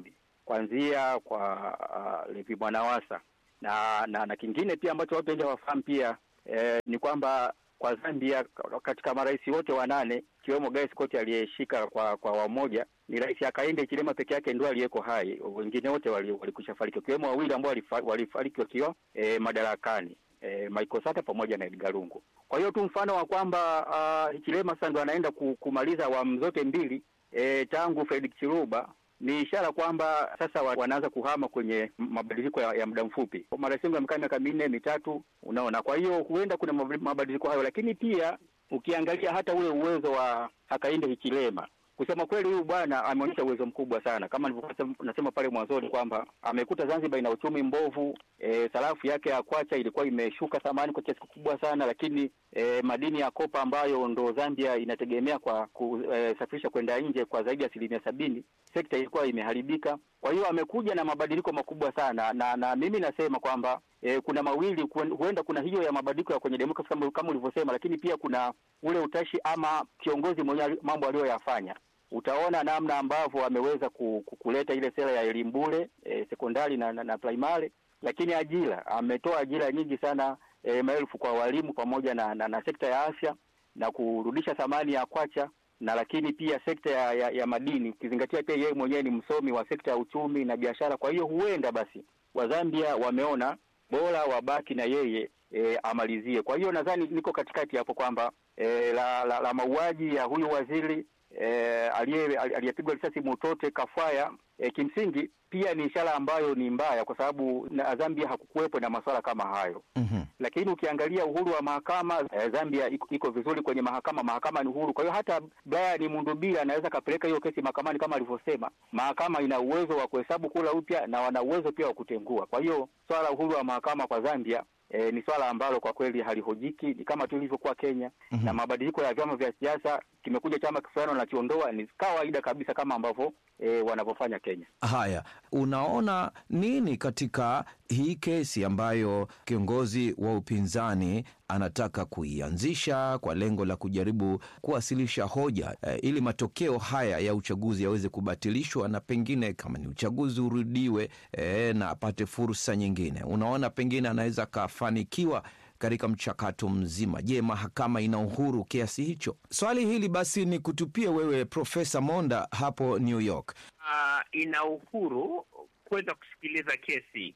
kuanzia kwa uh, Levi Mwanawasa na, na na kingine pia ambacho watu wengi hawafahamu pia eh, ni kwamba kwa Zambia katika marais wote wanane ikiwemo Guy Scott aliyeshika kwa kwa awamu moja ni Rais Hakainde Hichilema peke yake ndio aliyeko hai, wengine wote walikwisha fariki, wakiwemo wawili ambao walifariki wakiwa eh, madarakani eh, Michael Sata pamoja na Edgar Lungu. Kwa hiyo tu mfano wa kwamba uh, Hichilema sasa ndo anaenda kumaliza awamu zote mbili eh, tangu Frederick Chiluba ni ishara kwamba sasa wanaanza kuhama kwenye mabadiliko ya, ya muda mfupi. Marais wengi wamekaa miaka minne mitatu, unaona. Kwa hiyo huenda kuna mabadiliko hayo, lakini pia ukiangalia hata ule uwezo wa Hakainde Hichilema kusema kweli, huyu bwana ameonyesha uwezo mkubwa sana, kama nilivyokuwa nasema pale mwanzoni kwamba amekuta Zanzibar ina uchumi mbovu. E, sarafu yake ya kwacha ilikuwa imeshuka thamani kwa kiasi kikubwa sana, lakini e, madini ya kopa ambayo ndo Zambia inategemea kwa kusafirisha e, kwenda nje kwa zaidi ya asilimia sabini, sekta ilikuwa imeharibika. Kwa hiyo amekuja na mabadiliko makubwa sana, na na mimi nasema kwamba e, kuna mawili, huenda kuna hiyo ya mabadiliko ya kwenye demokrasi kama, kama ulivyosema, lakini pia kuna ule utashi ama kiongozi mwenye mambo aliyoyafanya utaona namna ambavyo ameweza kuleta ile sera ya elimu bure e, sekondari na, na, na primary, lakini ajira ametoa ajira nyingi sana e, maelfu kwa walimu pamoja na, na, na sekta ya afya na kurudisha thamani ya kwacha na lakini pia sekta ya, ya, ya madini ukizingatia pia yeye mwenyewe ni msomi wa sekta ya uchumi na biashara. Kwa hiyo huenda basi Wazambia wameona bora wabaki na yeye e, amalizie. Kwa hiyo nadhani niko katikati hapo kwamba e, la, la, la mauaji ya huyu waziri E, aliyepigwa risasi Mutote Kafwaya e, kimsingi pia ni ishara ambayo ni mbaya, kwa sababu na Zambia hakukuwepo na masuala kama hayo mm -hmm. Lakini ukiangalia uhuru wa mahakama e, Zambia iko, iko vizuri kwenye mahakama, mahakama ni uhuru. Kwa hiyo hata Brian Mundubira anaweza kapeleka hiyo kesi mahakamani kama alivyosema. Mahakama ina uwezo wa kuhesabu kura upya na wana uwezo pia wa kutengua. Kwa hiyo swala la uhuru wa mahakama kwa Zambia E, ni swala ambalo kwa kweli halihojiki, ni kama tu ilivyokuwa Kenya mm -hmm. na mabadiliko ya vyama vya siasa, kimekuja chama fulani wanakiondoa, ni kawaida kabisa kama ambavyo e, wanavyofanya Kenya. Haya, unaona nini katika hii kesi ambayo kiongozi wa upinzani anataka kuianzisha kwa lengo la kujaribu kuwasilisha hoja e, ili matokeo haya ya uchaguzi yaweze kubatilishwa na pengine kama ni uchaguzi urudiwe e, na apate fursa nyingine. Unaona pengine anaweza akafanikiwa katika mchakato mzima. Je, mahakama ina uhuru kiasi hicho? Swali hili basi ni kutupie wewe Profesa Monda hapo New York. Uh, ina uhuru kuweza kusikiliza kesi.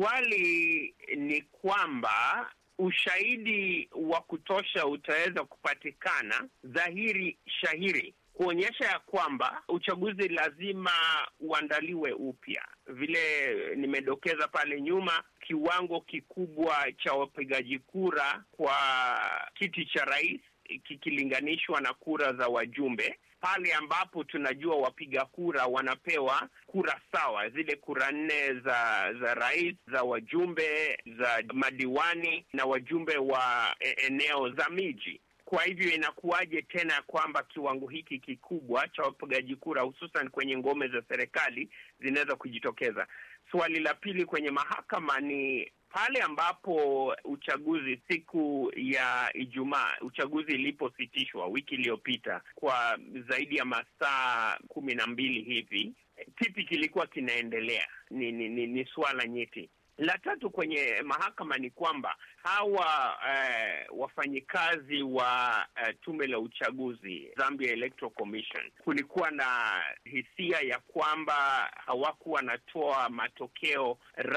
Swali ni kwamba ushahidi wa kutosha utaweza kupatikana dhahiri shahiri kuonyesha ya kwamba uchaguzi lazima uandaliwe upya. Vile nimedokeza pale nyuma, kiwango kikubwa cha wapigaji kura kwa kiti cha rais kikilinganishwa na kura za wajumbe, pale ambapo tunajua wapiga kura wanapewa kura sawa, zile kura nne za za rais, za wajumbe, za madiwani na wajumbe wa eneo za miji. Kwa hivyo inakuwaje tena kwamba kiwango hiki kikubwa cha wapigaji kura hususan kwenye ngome za serikali zinaweza kujitokeza? Swali la pili kwenye mahakama ni pale ambapo uchaguzi siku ya Ijumaa, uchaguzi ilipositishwa wiki iliyopita kwa zaidi ya masaa kumi na mbili hivi, kipi kilikuwa kinaendelea? Ni, ni, ni, ni swala nyeti. La tatu kwenye mahakama ni kwamba hawa uh, wafanyikazi wa uh, tume la uchaguzi Zambia Electoral Commission, kulikuwa na hisia ya kwamba hawakuwa wanatoa matokeo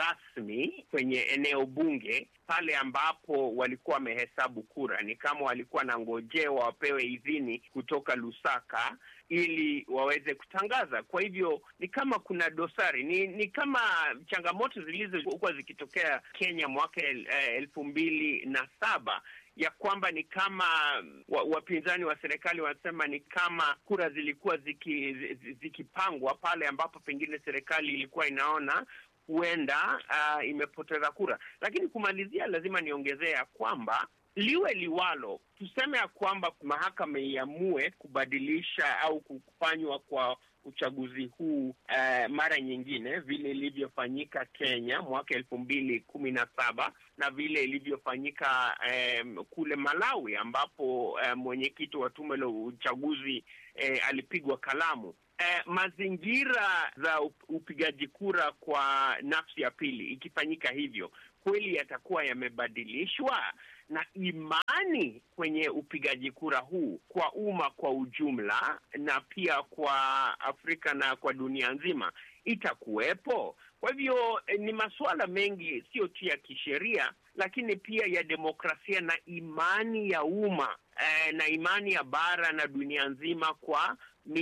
rasmi kwenye eneo bunge pale ambapo walikuwa wamehesabu kura. Ni kama walikuwa na ngojewa wapewe idhini kutoka Lusaka ili waweze kutangaza. Kwa hivyo ni kama kuna dosari, ni ni kama changamoto zilizokuwa zikitokea Kenya mwaka el, elfu mbili na saba ya kwamba ni kama wapinzani wa serikali wanasema ni kama kura zilikuwa ziki, zikipangwa pale ambapo pengine serikali ilikuwa inaona huenda uh, imepoteza kura. Lakini kumalizia, lazima niongezee ya kwamba liwe liwalo, tuseme ya kwamba mahakama iamue kubadilisha au kufanywa kwa uchaguzi huu uh, mara nyingine vile ilivyofanyika Kenya mwaka elfu mbili kumi na saba na vile ilivyofanyika um, kule Malawi ambapo uh, mwenyekiti wa tume la uchaguzi uh, alipigwa kalamu. eh, mazingira za up- upigaji kura kwa nafsi ya pili ikifanyika hivyo kweli yatakuwa yamebadilishwa na imani kwenye upigaji kura huu kwa umma kwa ujumla na pia kwa Afrika na kwa dunia nzima itakuwepo. Kwa hivyo eh, ni masuala mengi, sio tu ya kisheria, lakini pia ya demokrasia na imani ya umma eh, na imani ya bara na dunia nzima kwa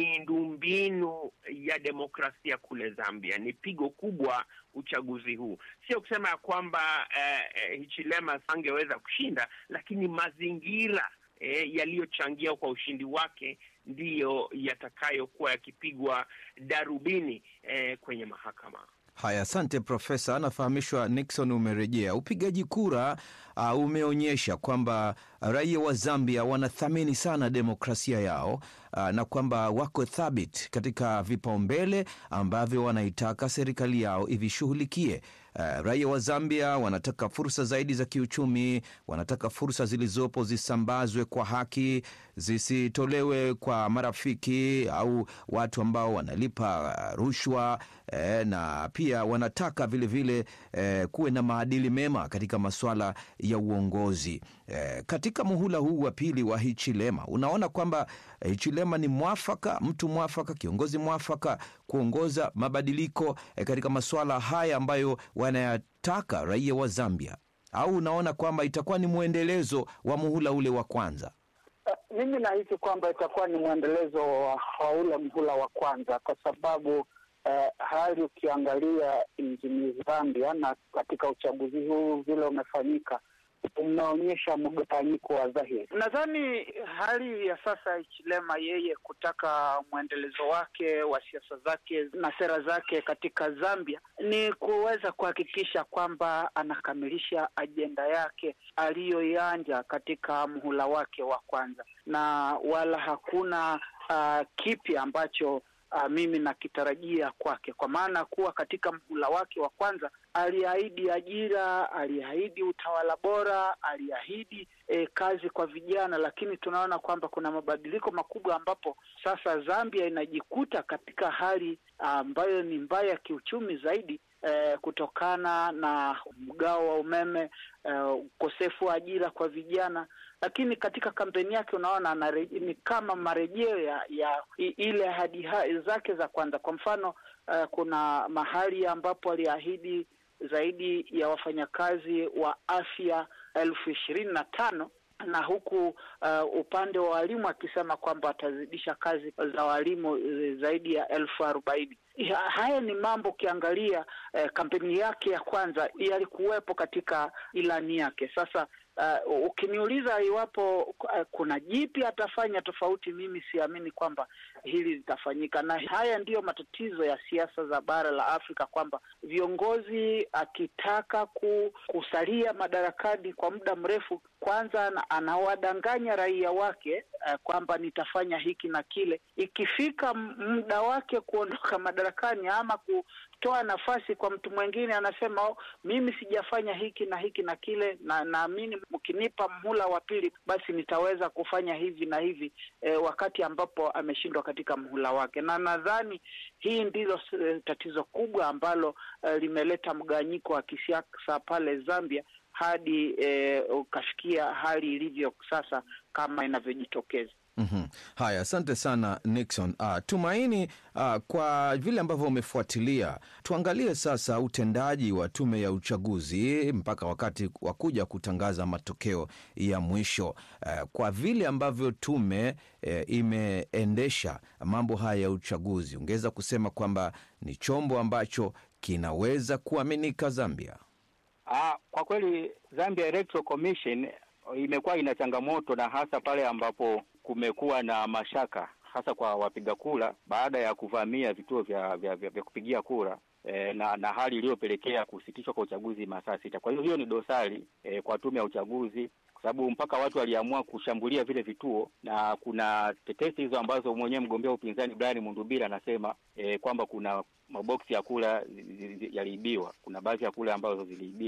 miundombinu ya demokrasia kule Zambia. Ni pigo kubwa uchaguzi huu, sio kusema ya kwamba eh, eh, Hichilema angeweza kushinda, lakini mazingira eh, yaliyochangia kwa ushindi wake ndiyo yatakayokuwa yakipigwa darubini eh, kwenye mahakama. Haya, asante Profesa. Anafahamishwa Nixon umerejea. Upigaji kura uh, umeonyesha kwamba raia wa Zambia wanathamini sana demokrasia yao uh, na kwamba wako thabiti katika vipaumbele ambavyo wanaitaka serikali yao ivishughulikie. Uh, raia wa Zambia wanataka fursa zaidi za kiuchumi, wanataka fursa zilizopo zisambazwe kwa haki, zisitolewe kwa marafiki au watu ambao wanalipa uh, rushwa eh, na pia wanataka vilevile vile, eh, kuwe na maadili mema katika masuala ya uongozi eh, katika muhula huu wa pili wa Hichilema, unaona kwamba eh, Hichilema ni mwafaka, mtu mwafaka, kiongozi mwafaka kuongoza mabadiliko eh, katika masuala haya ambayo wanayataka raia wa Zambia, au unaona kwamba itakuwa ni mwendelezo wa muhula ule wa kwanza? Uh, mimi nahisi kwamba itakuwa ni mwendelezo wa wa ule mhula wa kwanza kwa sababu uh, hali ukiangalia nchini Zambia na katika uchaguzi huu vile umefanyika umeonyesha mgawanyiko wa dhahiri. Nadhani hali ya sasa Ichilema yeye kutaka mwendelezo wake wa siasa zake na sera zake katika Zambia ni kuweza kuhakikisha kwamba anakamilisha ajenda yake aliyoianja katika mhula wake wa kwanza, na wala hakuna uh, kipi ambacho Uh, mimi nakitarajia kwake, kwa maana kuwa katika mhula wake wa kwanza aliahidi ajira, aliahidi utawala bora, aliahidi eh, kazi kwa vijana, lakini tunaona kwamba kuna mabadiliko makubwa ambapo sasa Zambia inajikuta katika hali ambayo ni mbaya kiuchumi zaidi eh, kutokana na mgao wa umeme, ukosefu uh, wa ajira kwa vijana lakini katika kampeni yake unaona ni kama marejeo ya, ya ile ahadi zake za kwanza. Kwa mfano uh, kuna mahali ambapo aliahidi zaidi ya wafanyakazi wa afya elfu ishirini na tano na huku uh, upande wa walimu akisema kwamba atazidisha kazi za walimu zaidi ya elfu arobaini. Haya ni mambo ukiangalia eh, kampeni yake ya kwanza yalikuwepo katika ilani yake. Sasa uh, ukiniuliza iwapo uh, kuna jipi atafanya tofauti, mimi siamini kwamba hili litafanyika, na haya ndiyo matatizo ya siasa za bara la Afrika, kwamba viongozi akitaka ku, kusalia madarakani kwa muda mrefu, kwanza anawadanganya raia wake uh, kwamba nitafanya hiki na kile, ikifika muda wake kuondoka madarakani ama kutoa nafasi kwa mtu mwingine, anasema oh, mimi sijafanya hiki na hiki na kile, na naamini mkinipa mhula wa pili, basi nitaweza kufanya hivi na hivi eh, wakati ambapo ameshindwa katika mhula wake. Na nadhani hii ndilo tatizo kubwa ambalo eh, limeleta mgawanyiko wa kisiasa pale Zambia hadi eh, ukafikia hali ilivyo sasa kama inavyojitokeza. Mm-hmm. Haya, asante sana Nixon. Uh, Tumaini, uh, kwa vile ambavyo umefuatilia, tuangalie sasa utendaji wa tume ya uchaguzi mpaka wakati wa kuja kutangaza matokeo ya mwisho. Uh, kwa vile ambavyo tume uh, imeendesha mambo haya ya uchaguzi, ungeweza kusema kwamba ni chombo ambacho kinaweza kuaminika Zambia? Ah, kwa kweli Zambia Electoral Commission imekuwa ina changamoto na hasa pale ambapo kumekuwa na mashaka hasa kwa wapiga kura baada ya kuvamia vituo vya, vya, vya, vya kupigia kura e, na, na hali iliyopelekea kusitishwa kwa uchaguzi masaa sita. Kwa hiyo hiyo ni dosari e, kwa tume ya uchaguzi kwa sababu mpaka watu waliamua kushambulia vile vituo, na kuna tetesi hizo ambazo mwenyewe mgombea wa upinzani Brian Mundubira anasema e, kwamba kuna maboksi ya kura yaliibiwa, kuna baadhi ya kura ambazo ziliibiwa.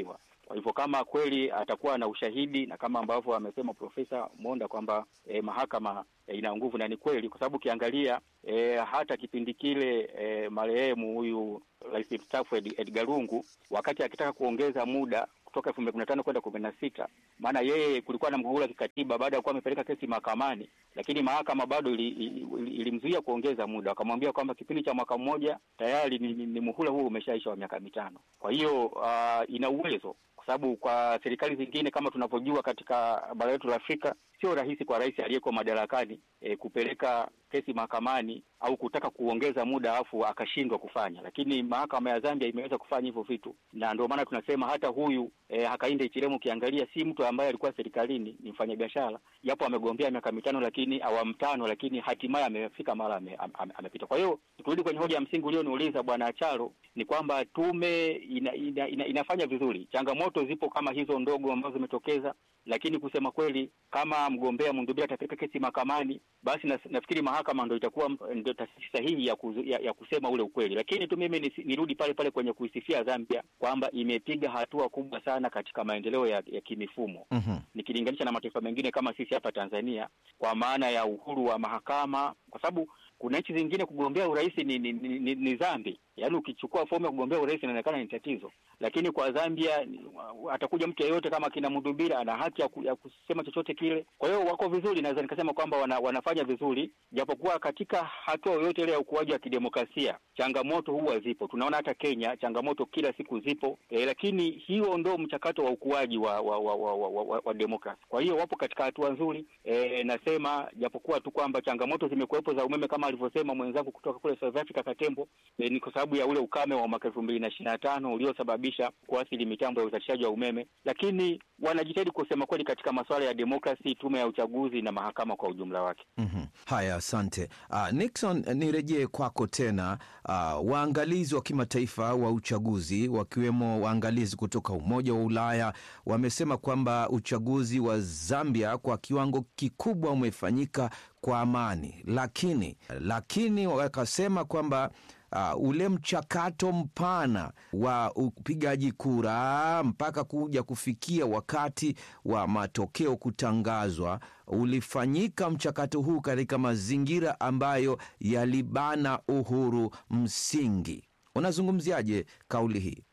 Kwa hivyo kama kweli atakuwa na ushahidi na kama ambavyo amesema Profesa Monda kwamba eh, mahakama eh, ina nguvu, na ni kweli, kwa sababu ukiangalia eh, hata kipindi kile eh, marehemu huyu rais mstaafu Ed, Edgar Lungu wakati akitaka kuongeza muda kutoka elfu mbili kumi na tano kwenda kumi na sita maana yeye kulikuwa na mgogoro wa kikatiba baada ya kuwa amepeleka kesi mahakamani, lakini mahakama bado ilimzuia ili, ili, ili kuongeza muda, wakamwambia kwamba kipindi cha mwaka mmoja tayari ni, ni, ni muhula huu umeshaisha wa miaka mitano. Kwa hiyo uh, ina uwezo kwa sababu kwa serikali zingine kama tunavyojua katika bara letu la Afrika sio rahisi kwa rais aliyeko madarakani e, kupeleka kesi mahakamani au kutaka kuongeza muda afu akashindwa kufanya, lakini mahakama ya Zambia imeweza kufanya hivyo vitu, na ndio maana tunasema hata huyu e, Hakainde Hichilema ukiangalia si mtu ambaye alikuwa serikalini, ni mfanyabiashara, japo amegombea miaka mitano, lakini awamu tano, lakini hatimaye amefika mara amepita ame, ame, ame. Kwa hiyo turudi kwenye hoja ya msingi ulioniuliza Bwana Acharo, ni kwamba tume ina, ina, ina, inafanya vizuri. Changamoto zipo kama hizo ndogo ambazo zimetokeza, lakini kusema kweli kama mgombea Mundubira atapeleka kesi mahakamani, basi na, nafikiri mahakama ndo itakuwa ndio taasisi sahihi ya, kuzu, ya, ya kusema ule ukweli. Lakini tu mimi nirudi pale pale kwenye kuisifia Zambia kwamba imepiga hatua kubwa sana katika maendeleo ya, ya kimifumo Mhm. nikilinganisha na mataifa mengine kama sisi hapa Tanzania, kwa maana ya uhuru wa mahakama, kwa sababu kuna nchi zingine kugombea urais ni, ni, ni, ni, ni dhambi. Yaani ukichukua fomu ya kugombea urais inaonekana ni tatizo, lakini kwa Zambia ni- atakuja mtu yeyote kama kina Mudubira ana haki ya, ku, ya kusema chochote kile. Kwa hiyo wako vizuri, naweza nikasema kwamba wana, wanafanya vizuri, japokuwa katika hatua yoyote ile ya ukuaji wa kidemokrasia changamoto huwa zipo. Tunaona hata Kenya changamoto kila siku zipo e, lakini hiyo ndo mchakato wa ukuaji wa wa, wa, wa, wa, wa, wa demokrasi. Kwa hiyo wapo katika hatua nzuri e, nasema japokuwa tu kwamba changamoto zimekuwepo za umeme kama alivyosema mwenzangu kutoka kule South Africa Katembo, e, ni kwa sababu ya ule ukame wa mwaka elfu mbili na ishirini na tano uliosababisha kuathiri mitambo ya uzalishaji wa umeme, lakini wanajitahidi kusema kweli katika masuala ya demokrasi, tume ya uchaguzi na mahakama kwa ujumla wake. Mhm. Haya, asante uh, Nixon, nirejee kwako tena. Uh, waangalizi wa kimataifa wa uchaguzi wakiwemo waangalizi kutoka Umoja wa Ulaya wamesema kwamba uchaguzi wa Zambia kwa kiwango kikubwa umefanyika kwa amani, lakini lakini wakasema kwamba uh, ule mchakato mpana wa upigaji kura mpaka kuja kufikia wakati wa matokeo kutangazwa ulifanyika mchakato huu katika mazingira ambayo yalibana uhuru msingi. Unazungumziaje kauli hii?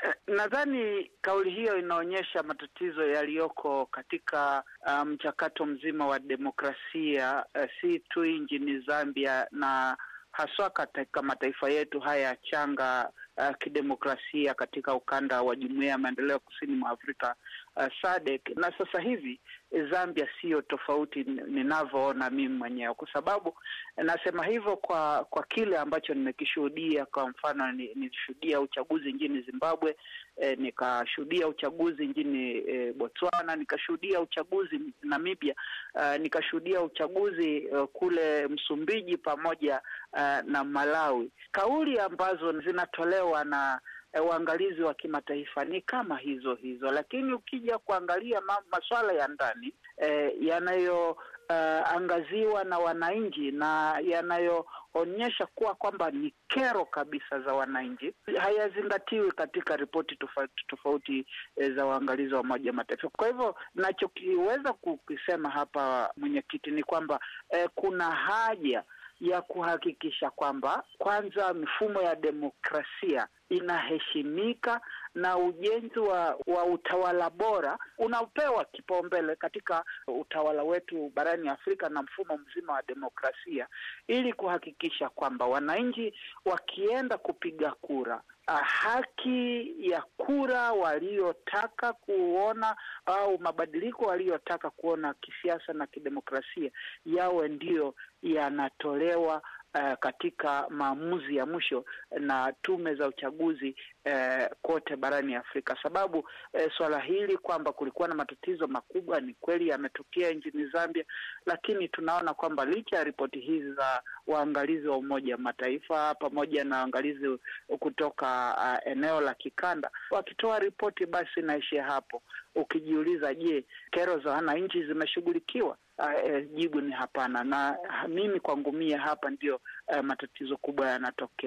Nadhani kauli hiyo inaonyesha matatizo yaliyoko katika uh, mchakato mzima wa demokrasia uh, si tu nchini Zambia na haswa katika mataifa yetu haya changa uh, kidemokrasia katika ukanda wa Jumuiya ya Maendeleo Kusini mwa Afrika uh, SADC. Na sasa hivi Zambia siyo tofauti ni- ninavyoona mimi mwenyewe, kwa sababu nasema hivyo kwa kwa kile ambacho nimekishuhudia. Kwa mfano, ni- nilishuhudia uchaguzi nchini Zimbabwe, eh, nikashuhudia uchaguzi nchini eh, Botswana, nikashuhudia uchaguzi Namibia, uh, nikashuhudia uchaguzi uh, kule Msumbiji pamoja uh, na Malawi. Kauli ambazo zinatolewa na eh, waangalizi wa kimataifa ni kama hizo hizo, lakini ukija kuangalia ma maswala ya ndani eh, yanayo uh, angaziwa na wananchi na yanayoonyesha kuwa kwamba ni kero kabisa za wananchi hayazingatiwi katika ripoti tofauti tofauti eh, za waangalizi wa Umoja wa Mataifa. Kwa hivyo nachokiweza kukisema hapa mwenyekiti ni kwamba eh, kuna haja ya kuhakikisha kwamba kwanza mifumo ya demokrasia inaheshimika na ujenzi wa, wa utawala bora unapewa kipaumbele katika utawala wetu barani Afrika na mfumo mzima wa demokrasia ili kuhakikisha kwamba wananchi wakienda kupiga kura ah, haki ya kura waliotaka kuona au mabadiliko waliyotaka kuona kisiasa na kidemokrasia yawe ndiyo yanatolewa uh, katika maamuzi ya mwisho na tume za uchaguzi uh, kote barani Afrika, sababu uh, swala hili kwamba kulikuwa na matatizo makubwa ni kweli yametokea nchini Zambia, lakini tunaona kwamba licha ya ripoti hizi za waangalizi wa Umoja wa Mataifa pamoja na waangalizi kutoka uh, eneo la kikanda wakitoa ripoti, basi inaishia hapo. Ukijiuliza, je, kero za wananchi zimeshughulikiwa? Uh, eh, jibu ni hapana, na mimi kwangu mie hapa ndio uh, matatizo kubwa yanatokea.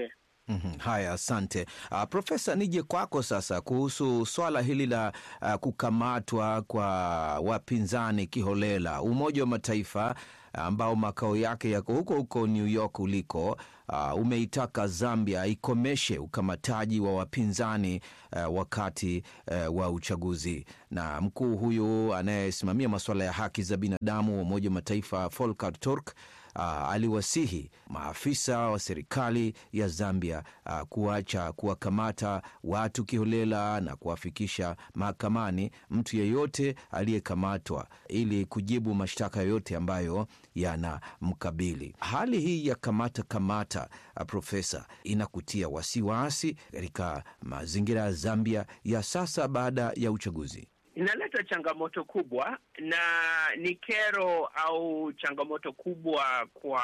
Mm-hmm. Haya, asante uh, Profesa, nije kwako sasa kuhusu swala hili la uh, kukamatwa kwa wapinzani kiholela. Umoja wa Mataifa ambao makao yake yako huko huko New York uliko, uh, umeitaka Zambia ikomeshe ukamataji wa wapinzani uh, wakati uh, wa uchaguzi. Na mkuu huyu anayesimamia masuala ya haki za binadamu wa Umoja wa Mataifa Volker Turk Uh, aliwasihi maafisa wa serikali ya Zambia uh, kuacha kuwakamata watu kiholela na kuwafikisha mahakamani mtu yeyote aliyekamatwa ili kujibu mashtaka yoyote ambayo yanamkabili. Hali hii ya kamata kamata, uh, Profesa, inakutia wasiwasi katika mazingira ya Zambia ya sasa baada ya uchaguzi? inaleta changamoto kubwa na ni kero au changamoto kubwa kwa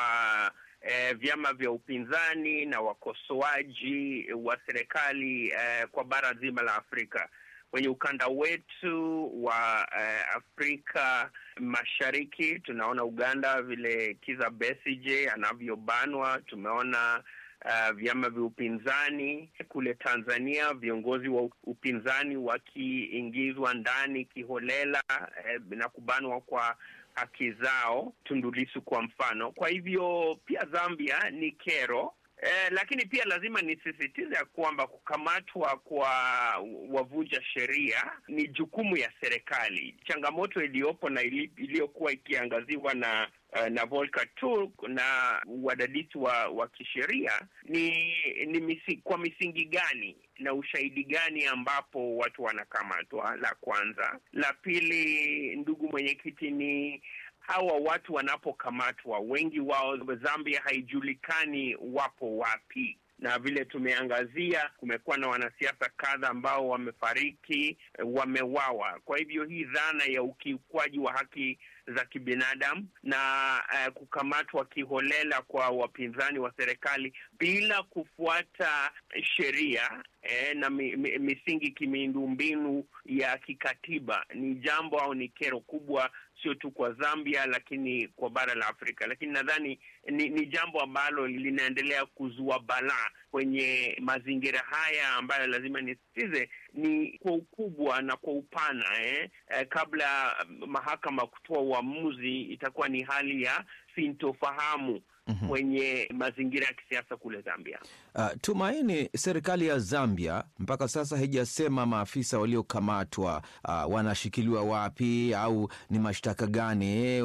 eh, vyama vya upinzani na wakosoaji wa serikali eh, kwa bara zima la Afrika. Kwenye ukanda wetu wa eh, Afrika Mashariki tunaona Uganda vile Kiza Besigye anavyobanwa, tumeona uh, vyama vya upinzani kule Tanzania, viongozi wa upinzani wakiingizwa ndani kiholela eh, na kubanwa kwa haki zao, Tundu Lissu kwa mfano. Kwa hivyo pia Zambia ni kero. Eh, lakini pia lazima nisisitize ya kwamba kukamatwa kwa wavunja sheria ni jukumu ya serikali. Changamoto iliyopo na iliyokuwa ikiangaziwa na uh, na Volker Turk na wadadisi wa, wa kisheria ni, ni misi, kwa misingi gani na ushahidi gani ambapo watu wanakamatwa, la kwanza. La pili, ndugu mwenyekiti, ni hawa watu wanapokamatwa, wengi wao Zambia haijulikani wapo wapi na vile tumeangazia, kumekuwa na wanasiasa kadha ambao wamefariki, wamewawa. Kwa hivyo hii dhana ya ukiukwaji wa haki za kibinadamu na uh, kukamatwa kiholela kwa wapinzani wa serikali bila kufuata sheria eh, na mi, mi, misingi kimiundombinu ya kikatiba ni jambo au ni kero kubwa sio tu kwa Zambia lakini kwa bara la Afrika. Lakini nadhani ni, ni jambo ambalo linaendelea kuzua balaa kwenye mazingira haya ambayo lazima nisitize ni kwa ukubwa na kwa upana eh. Eh, kabla mahakama kutoa uamuzi itakuwa ni hali ya sintofahamu Mhm. kwenye mazingira ya kisiasa kule Zambia. Uh, Tumaini, serikali ya Zambia mpaka sasa haijasema maafisa waliokamatwa uh, wanashikiliwa wapi au ni mashtaka gani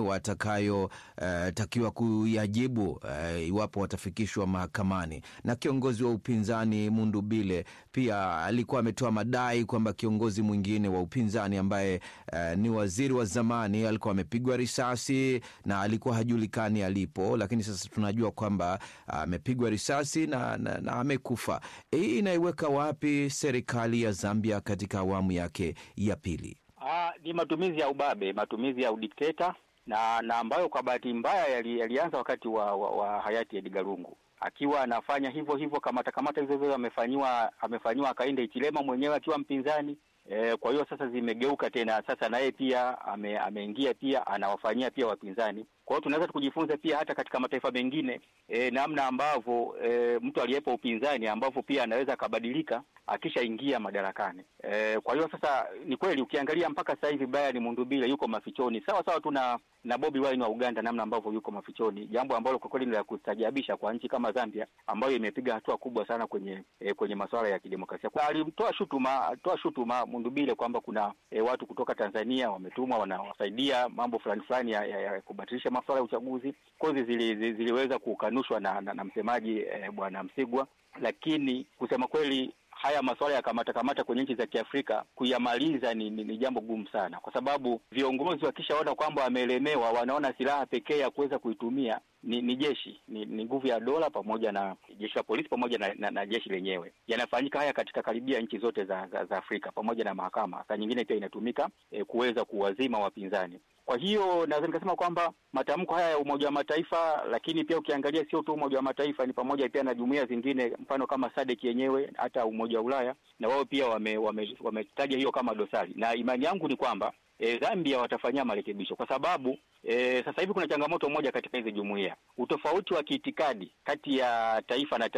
watakayotakiwa kuyajibu uh, iwapo watafikishwa mahakamani. Na kiongozi wa upinzani Mundubile pia alikuwa ametoa madai kwamba kiongozi mwingine wa upinzani ambaye uh, ni waziri wa zamani alikuwa amepigwa risasi na alikuwa hajulikani alipo, lakini sasa tunajua kwamba amepigwa risasi na, na, na amekufa. Hii inaiweka wapi serikali ya Zambia katika awamu yake ya pili? Ah, ni matumizi ya ubabe, matumizi ya udikteta na na ambayo kwa bahati mbaya yali, yalianza wakati wa, wa, wa hayati Edgar Lungu akiwa anafanya hivyo hivyo kamata kamata hizo hizo amefanyiwa amefanyiwa Hakainde Hichilema mwenyewe akiwa mpinzani. E, kwa hiyo sasa zimegeuka tena, sasa naye pia ame, ameingia pia anawafanyia pia wapinzani. Kwa hiyo tunaweza kujifunza pia hata katika mataifa mengine e, namna ambavyo e, mtu aliyepo upinzani ambavyo pia anaweza akabadilika akishaingia madarakani. E, kwa hiyo sasa ni kweli ukiangalia mpaka sasa hivi Brian Mundubile yuko mafichoni sawa sawa tu na na Bobi Wine wa Uganda, namna ambavyo yuko mafichoni, jambo ambalo kwa kweli ni la kustajabisha kwa nchi kama Zambia ambayo imepiga hatua kubwa sana kwenye e, kwenye masuala ya kidemokrasia. Kwa alimtoa shutuma toa shutuma Mundubile kwamba kuna e, watu kutoka Tanzania wametumwa wanawasaidia mambo fulani fulani ya, ya, ya kubatilisha masuala ya uchaguzi. Kozi zili, zili, ziliweza kukanushwa na, na, na msemaji e, bwana Msigwa, lakini kusema kweli haya masuala ya kamata kamata kwenye nchi za Kiafrika kuyamaliza ni, ni, ni jambo gumu sana, kwa sababu viongozi wakishaona kwamba wamelemewa, wanaona silaha pekee ya kuweza kuitumia ni, ni jeshi ni, ni nguvu ya dola pamoja na jeshi la polisi pamoja na, na, na jeshi lenyewe. Yanafanyika haya katika karibia nchi zote za, za, za Afrika pamoja na mahakama. Saa nyingine pia inatumika eh, kuweza kuwazima wapinzani. Kwa hiyo naweza nikasema kwamba matamko haya ya Umoja wa Mataifa, lakini pia ukiangalia sio tu Umoja wa Mataifa, ni pamoja pia na jumuiya zingine, mfano kama SADC yenyewe, hata Umoja wa Ulaya, na wao pia wametaja wame, wame hiyo kama dosari, na imani yangu ni kwamba E, Zambia watafanyia marekebisho kwa sababu e, sasa hivi kuna changamoto moja katika hizi jumuiya, utofauti wa kiitikadi kati ya taifa na taifa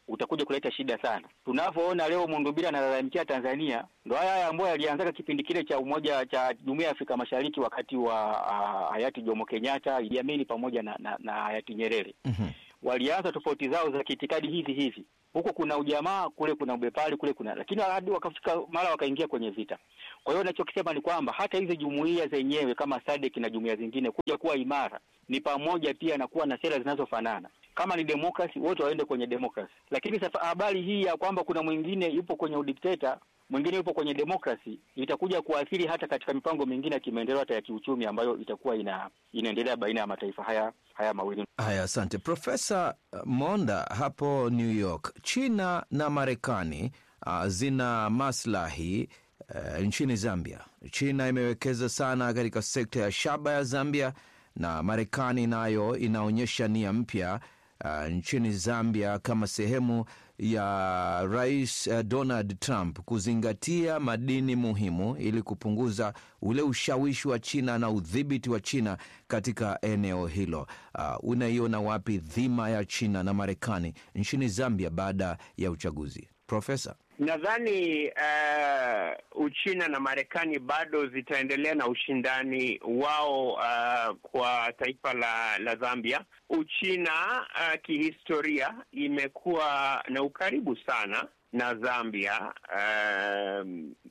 utakuja kuleta shida sana. Tunavyoona leo Mundubira analalamikia Tanzania, ndo haya haya ambayo yalianzaka kipindi kile cha umoja cha Jumuiya ya Afrika Mashariki wakati wa uh, hayati Jomo Kenyatta, Idi Amin pamoja na, na, na hayati Nyerere walianza tofauti zao za kiitikadi hivi hivi, huku kuna ujamaa, kule kuna ubepari, kule kuna lakini hadi wakafika mara wakaingia kwenye vita. Kwa hiyo nachokisema ni kwamba hata hizi jumuiya zenyewe kama SADC na jumuiya zingine kuja kuwa imara ni pamoja pia na kuwa na sera zinazofanana. Kama ni demokrasi, wote waende kwenye demokrasi. Lakini sasa habari hii ya kwamba kuna mwingine yupo kwenye udikteta mwingine yupo kwenye demokrasi itakuja kuathiri hata katika mipango mingine ya kimaendeleo hata ya kiuchumi ambayo itakuwa ina, inaendelea baina ya mataifa haya haya mawili. Haya, asante Profesa Monda. Hapo New York, China na Marekani uh, zina maslahi uh, nchini Zambia. China imewekeza sana katika sekta ya shaba ya Zambia na Marekani nayo inaonyesha nia mpya uh, nchini Zambia kama sehemu ya Rais uh, Donald Trump kuzingatia madini muhimu ili kupunguza ule ushawishi wa China na udhibiti wa China katika eneo hilo. Uh, unaiona wapi dhima ya China na Marekani nchini Zambia baada ya uchaguzi, Profesa? Nadhani uh, Uchina na Marekani bado zitaendelea na ushindani wao uh, kwa taifa la, la Zambia. Uchina uh, kihistoria imekuwa na ukaribu sana na Zambia uh,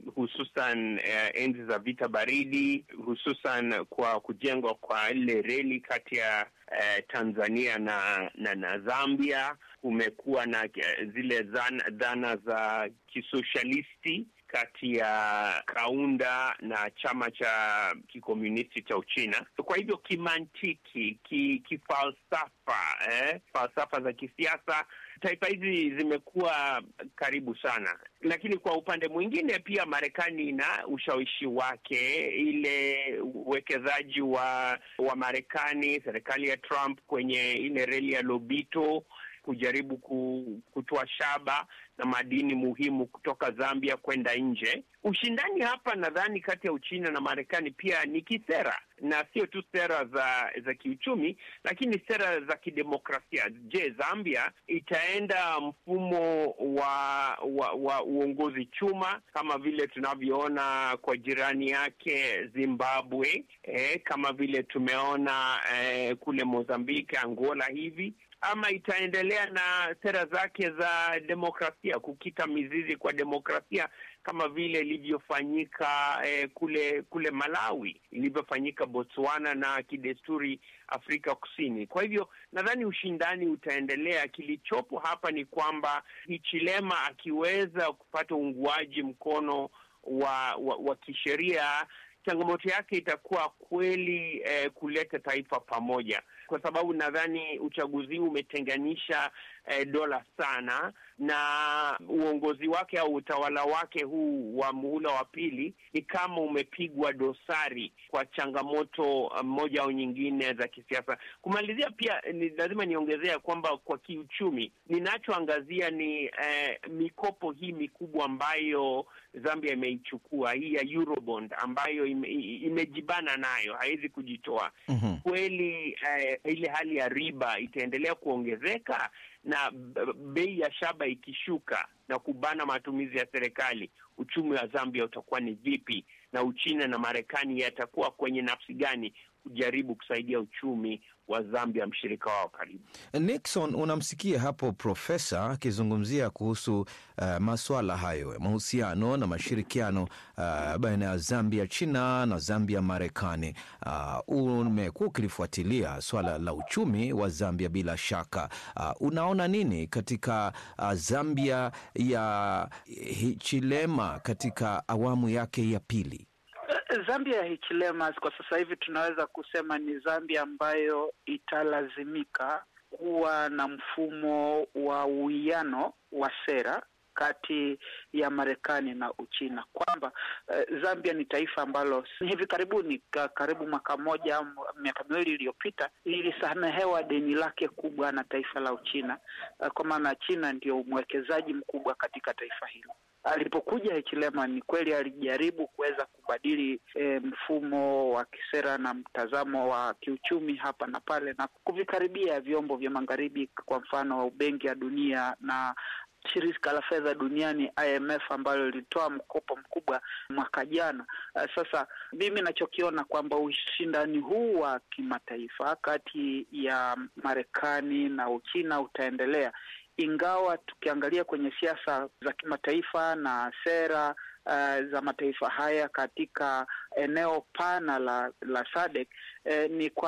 hususan uh, enzi za vita baridi, hususan kwa kujengwa kwa ile reli kati ya uh, Tanzania na, na, na Zambia. Kumekuwa na uh, zile zana, dhana za kisoshalisti kati ya Kaunda na chama cha kikomunisti cha Uchina. Kwa hivyo kimantiki, ki, kifalsafa, eh, falsafa za kisiasa taifa hizi zimekuwa karibu sana, lakini kwa upande mwingine pia Marekani ina ushawishi wake, ile uwekezaji wa wa Marekani, serikali ya Trump kwenye ile reli ya Lobito kujaribu kutoa shaba na madini muhimu kutoka Zambia kwenda nje. Ushindani hapa nadhani kati ya Uchina na Marekani pia ni kisera, na sio tu sera za za kiuchumi, lakini sera za kidemokrasia. Je, Zambia itaenda mfumo wa wa, wa uongozi chuma kama vile tunavyoona kwa jirani yake Zimbabwe, eh, kama vile tumeona eh, kule Mozambiki, Angola hivi ama itaendelea na sera zake za demokrasia, kukita mizizi kwa demokrasia kama vile ilivyofanyika eh, kule kule Malawi, ilivyofanyika Botswana na kidesturi Afrika Kusini. Kwa hivyo nadhani ushindani utaendelea. Kilichopo hapa ni kwamba Hichilema akiweza kupata uunguaji mkono wa, wa, wa kisheria changamoto yake itakuwa kweli eh, kuleta taifa pamoja, kwa sababu nadhani uchaguzi huu umetenganisha eh, dola sana, na uongozi wake au utawala wake huu wa muhula wa pili ni kama umepigwa dosari kwa changamoto moja au nyingine za kisiasa. Kumalizia pia ni lazima niongezea kwamba kwa kiuchumi, ninachoangazia ni eh, mikopo hii mikubwa ambayo Zambia imeichukua hii ya Eurobond ambayo ime, imejibana nayo, haiwezi kujitoa. Mhm. Kweli eh, ile hali ya riba itaendelea kuongezeka na b- bei ya shaba ikishuka na kubana matumizi ya serikali, uchumi wa Zambia utakuwa ni vipi? Na Uchina na Marekani yatakuwa kwenye nafsi gani kujaribu kusaidia uchumi wa Zambia, mshirika wao karibu? Nixon, unamsikia hapo profesa akizungumzia kuhusu uh, maswala hayo ya mahusiano na mashirikiano uh, baina ya Zambia China na Zambia Marekani. Uh, umekuwa ukilifuatilia swala la uchumi wa Zambia bila shaka. Uh, unaona nini katika uh, Zambia ya Hichilema katika awamu yake ya pili? Zambia ya Hichilema kwa sasa hivi tunaweza kusema ni Zambia ambayo italazimika kuwa na mfumo wa uwiano wa sera kati ya Marekani na Uchina, kwamba uh, Zambia ni taifa ambalo hivi karibuni, ka, karibu mwaka mmoja au miaka miwili iliyopita, lilisamehewa deni lake kubwa na taifa la Uchina, uh, kwa maana China ndio mwekezaji mkubwa katika taifa hilo alipokuja Hichilema ni kweli alijaribu kuweza kubadili e, mfumo wa kisera na mtazamo wa kiuchumi hapa na pale na kuvikaribia vyombo vya magharibi, kwa mfano Benki ya Dunia na shirika la fedha duniani IMF ambalo lilitoa mkopo mkubwa mwaka jana. Uh, sasa mimi nachokiona kwamba ushindani huu wa kimataifa kati ya Marekani na Uchina utaendelea, ingawa tukiangalia kwenye siasa za kimataifa na sera uh, za mataifa haya katika eneo pana la la SADC eh, ni kwa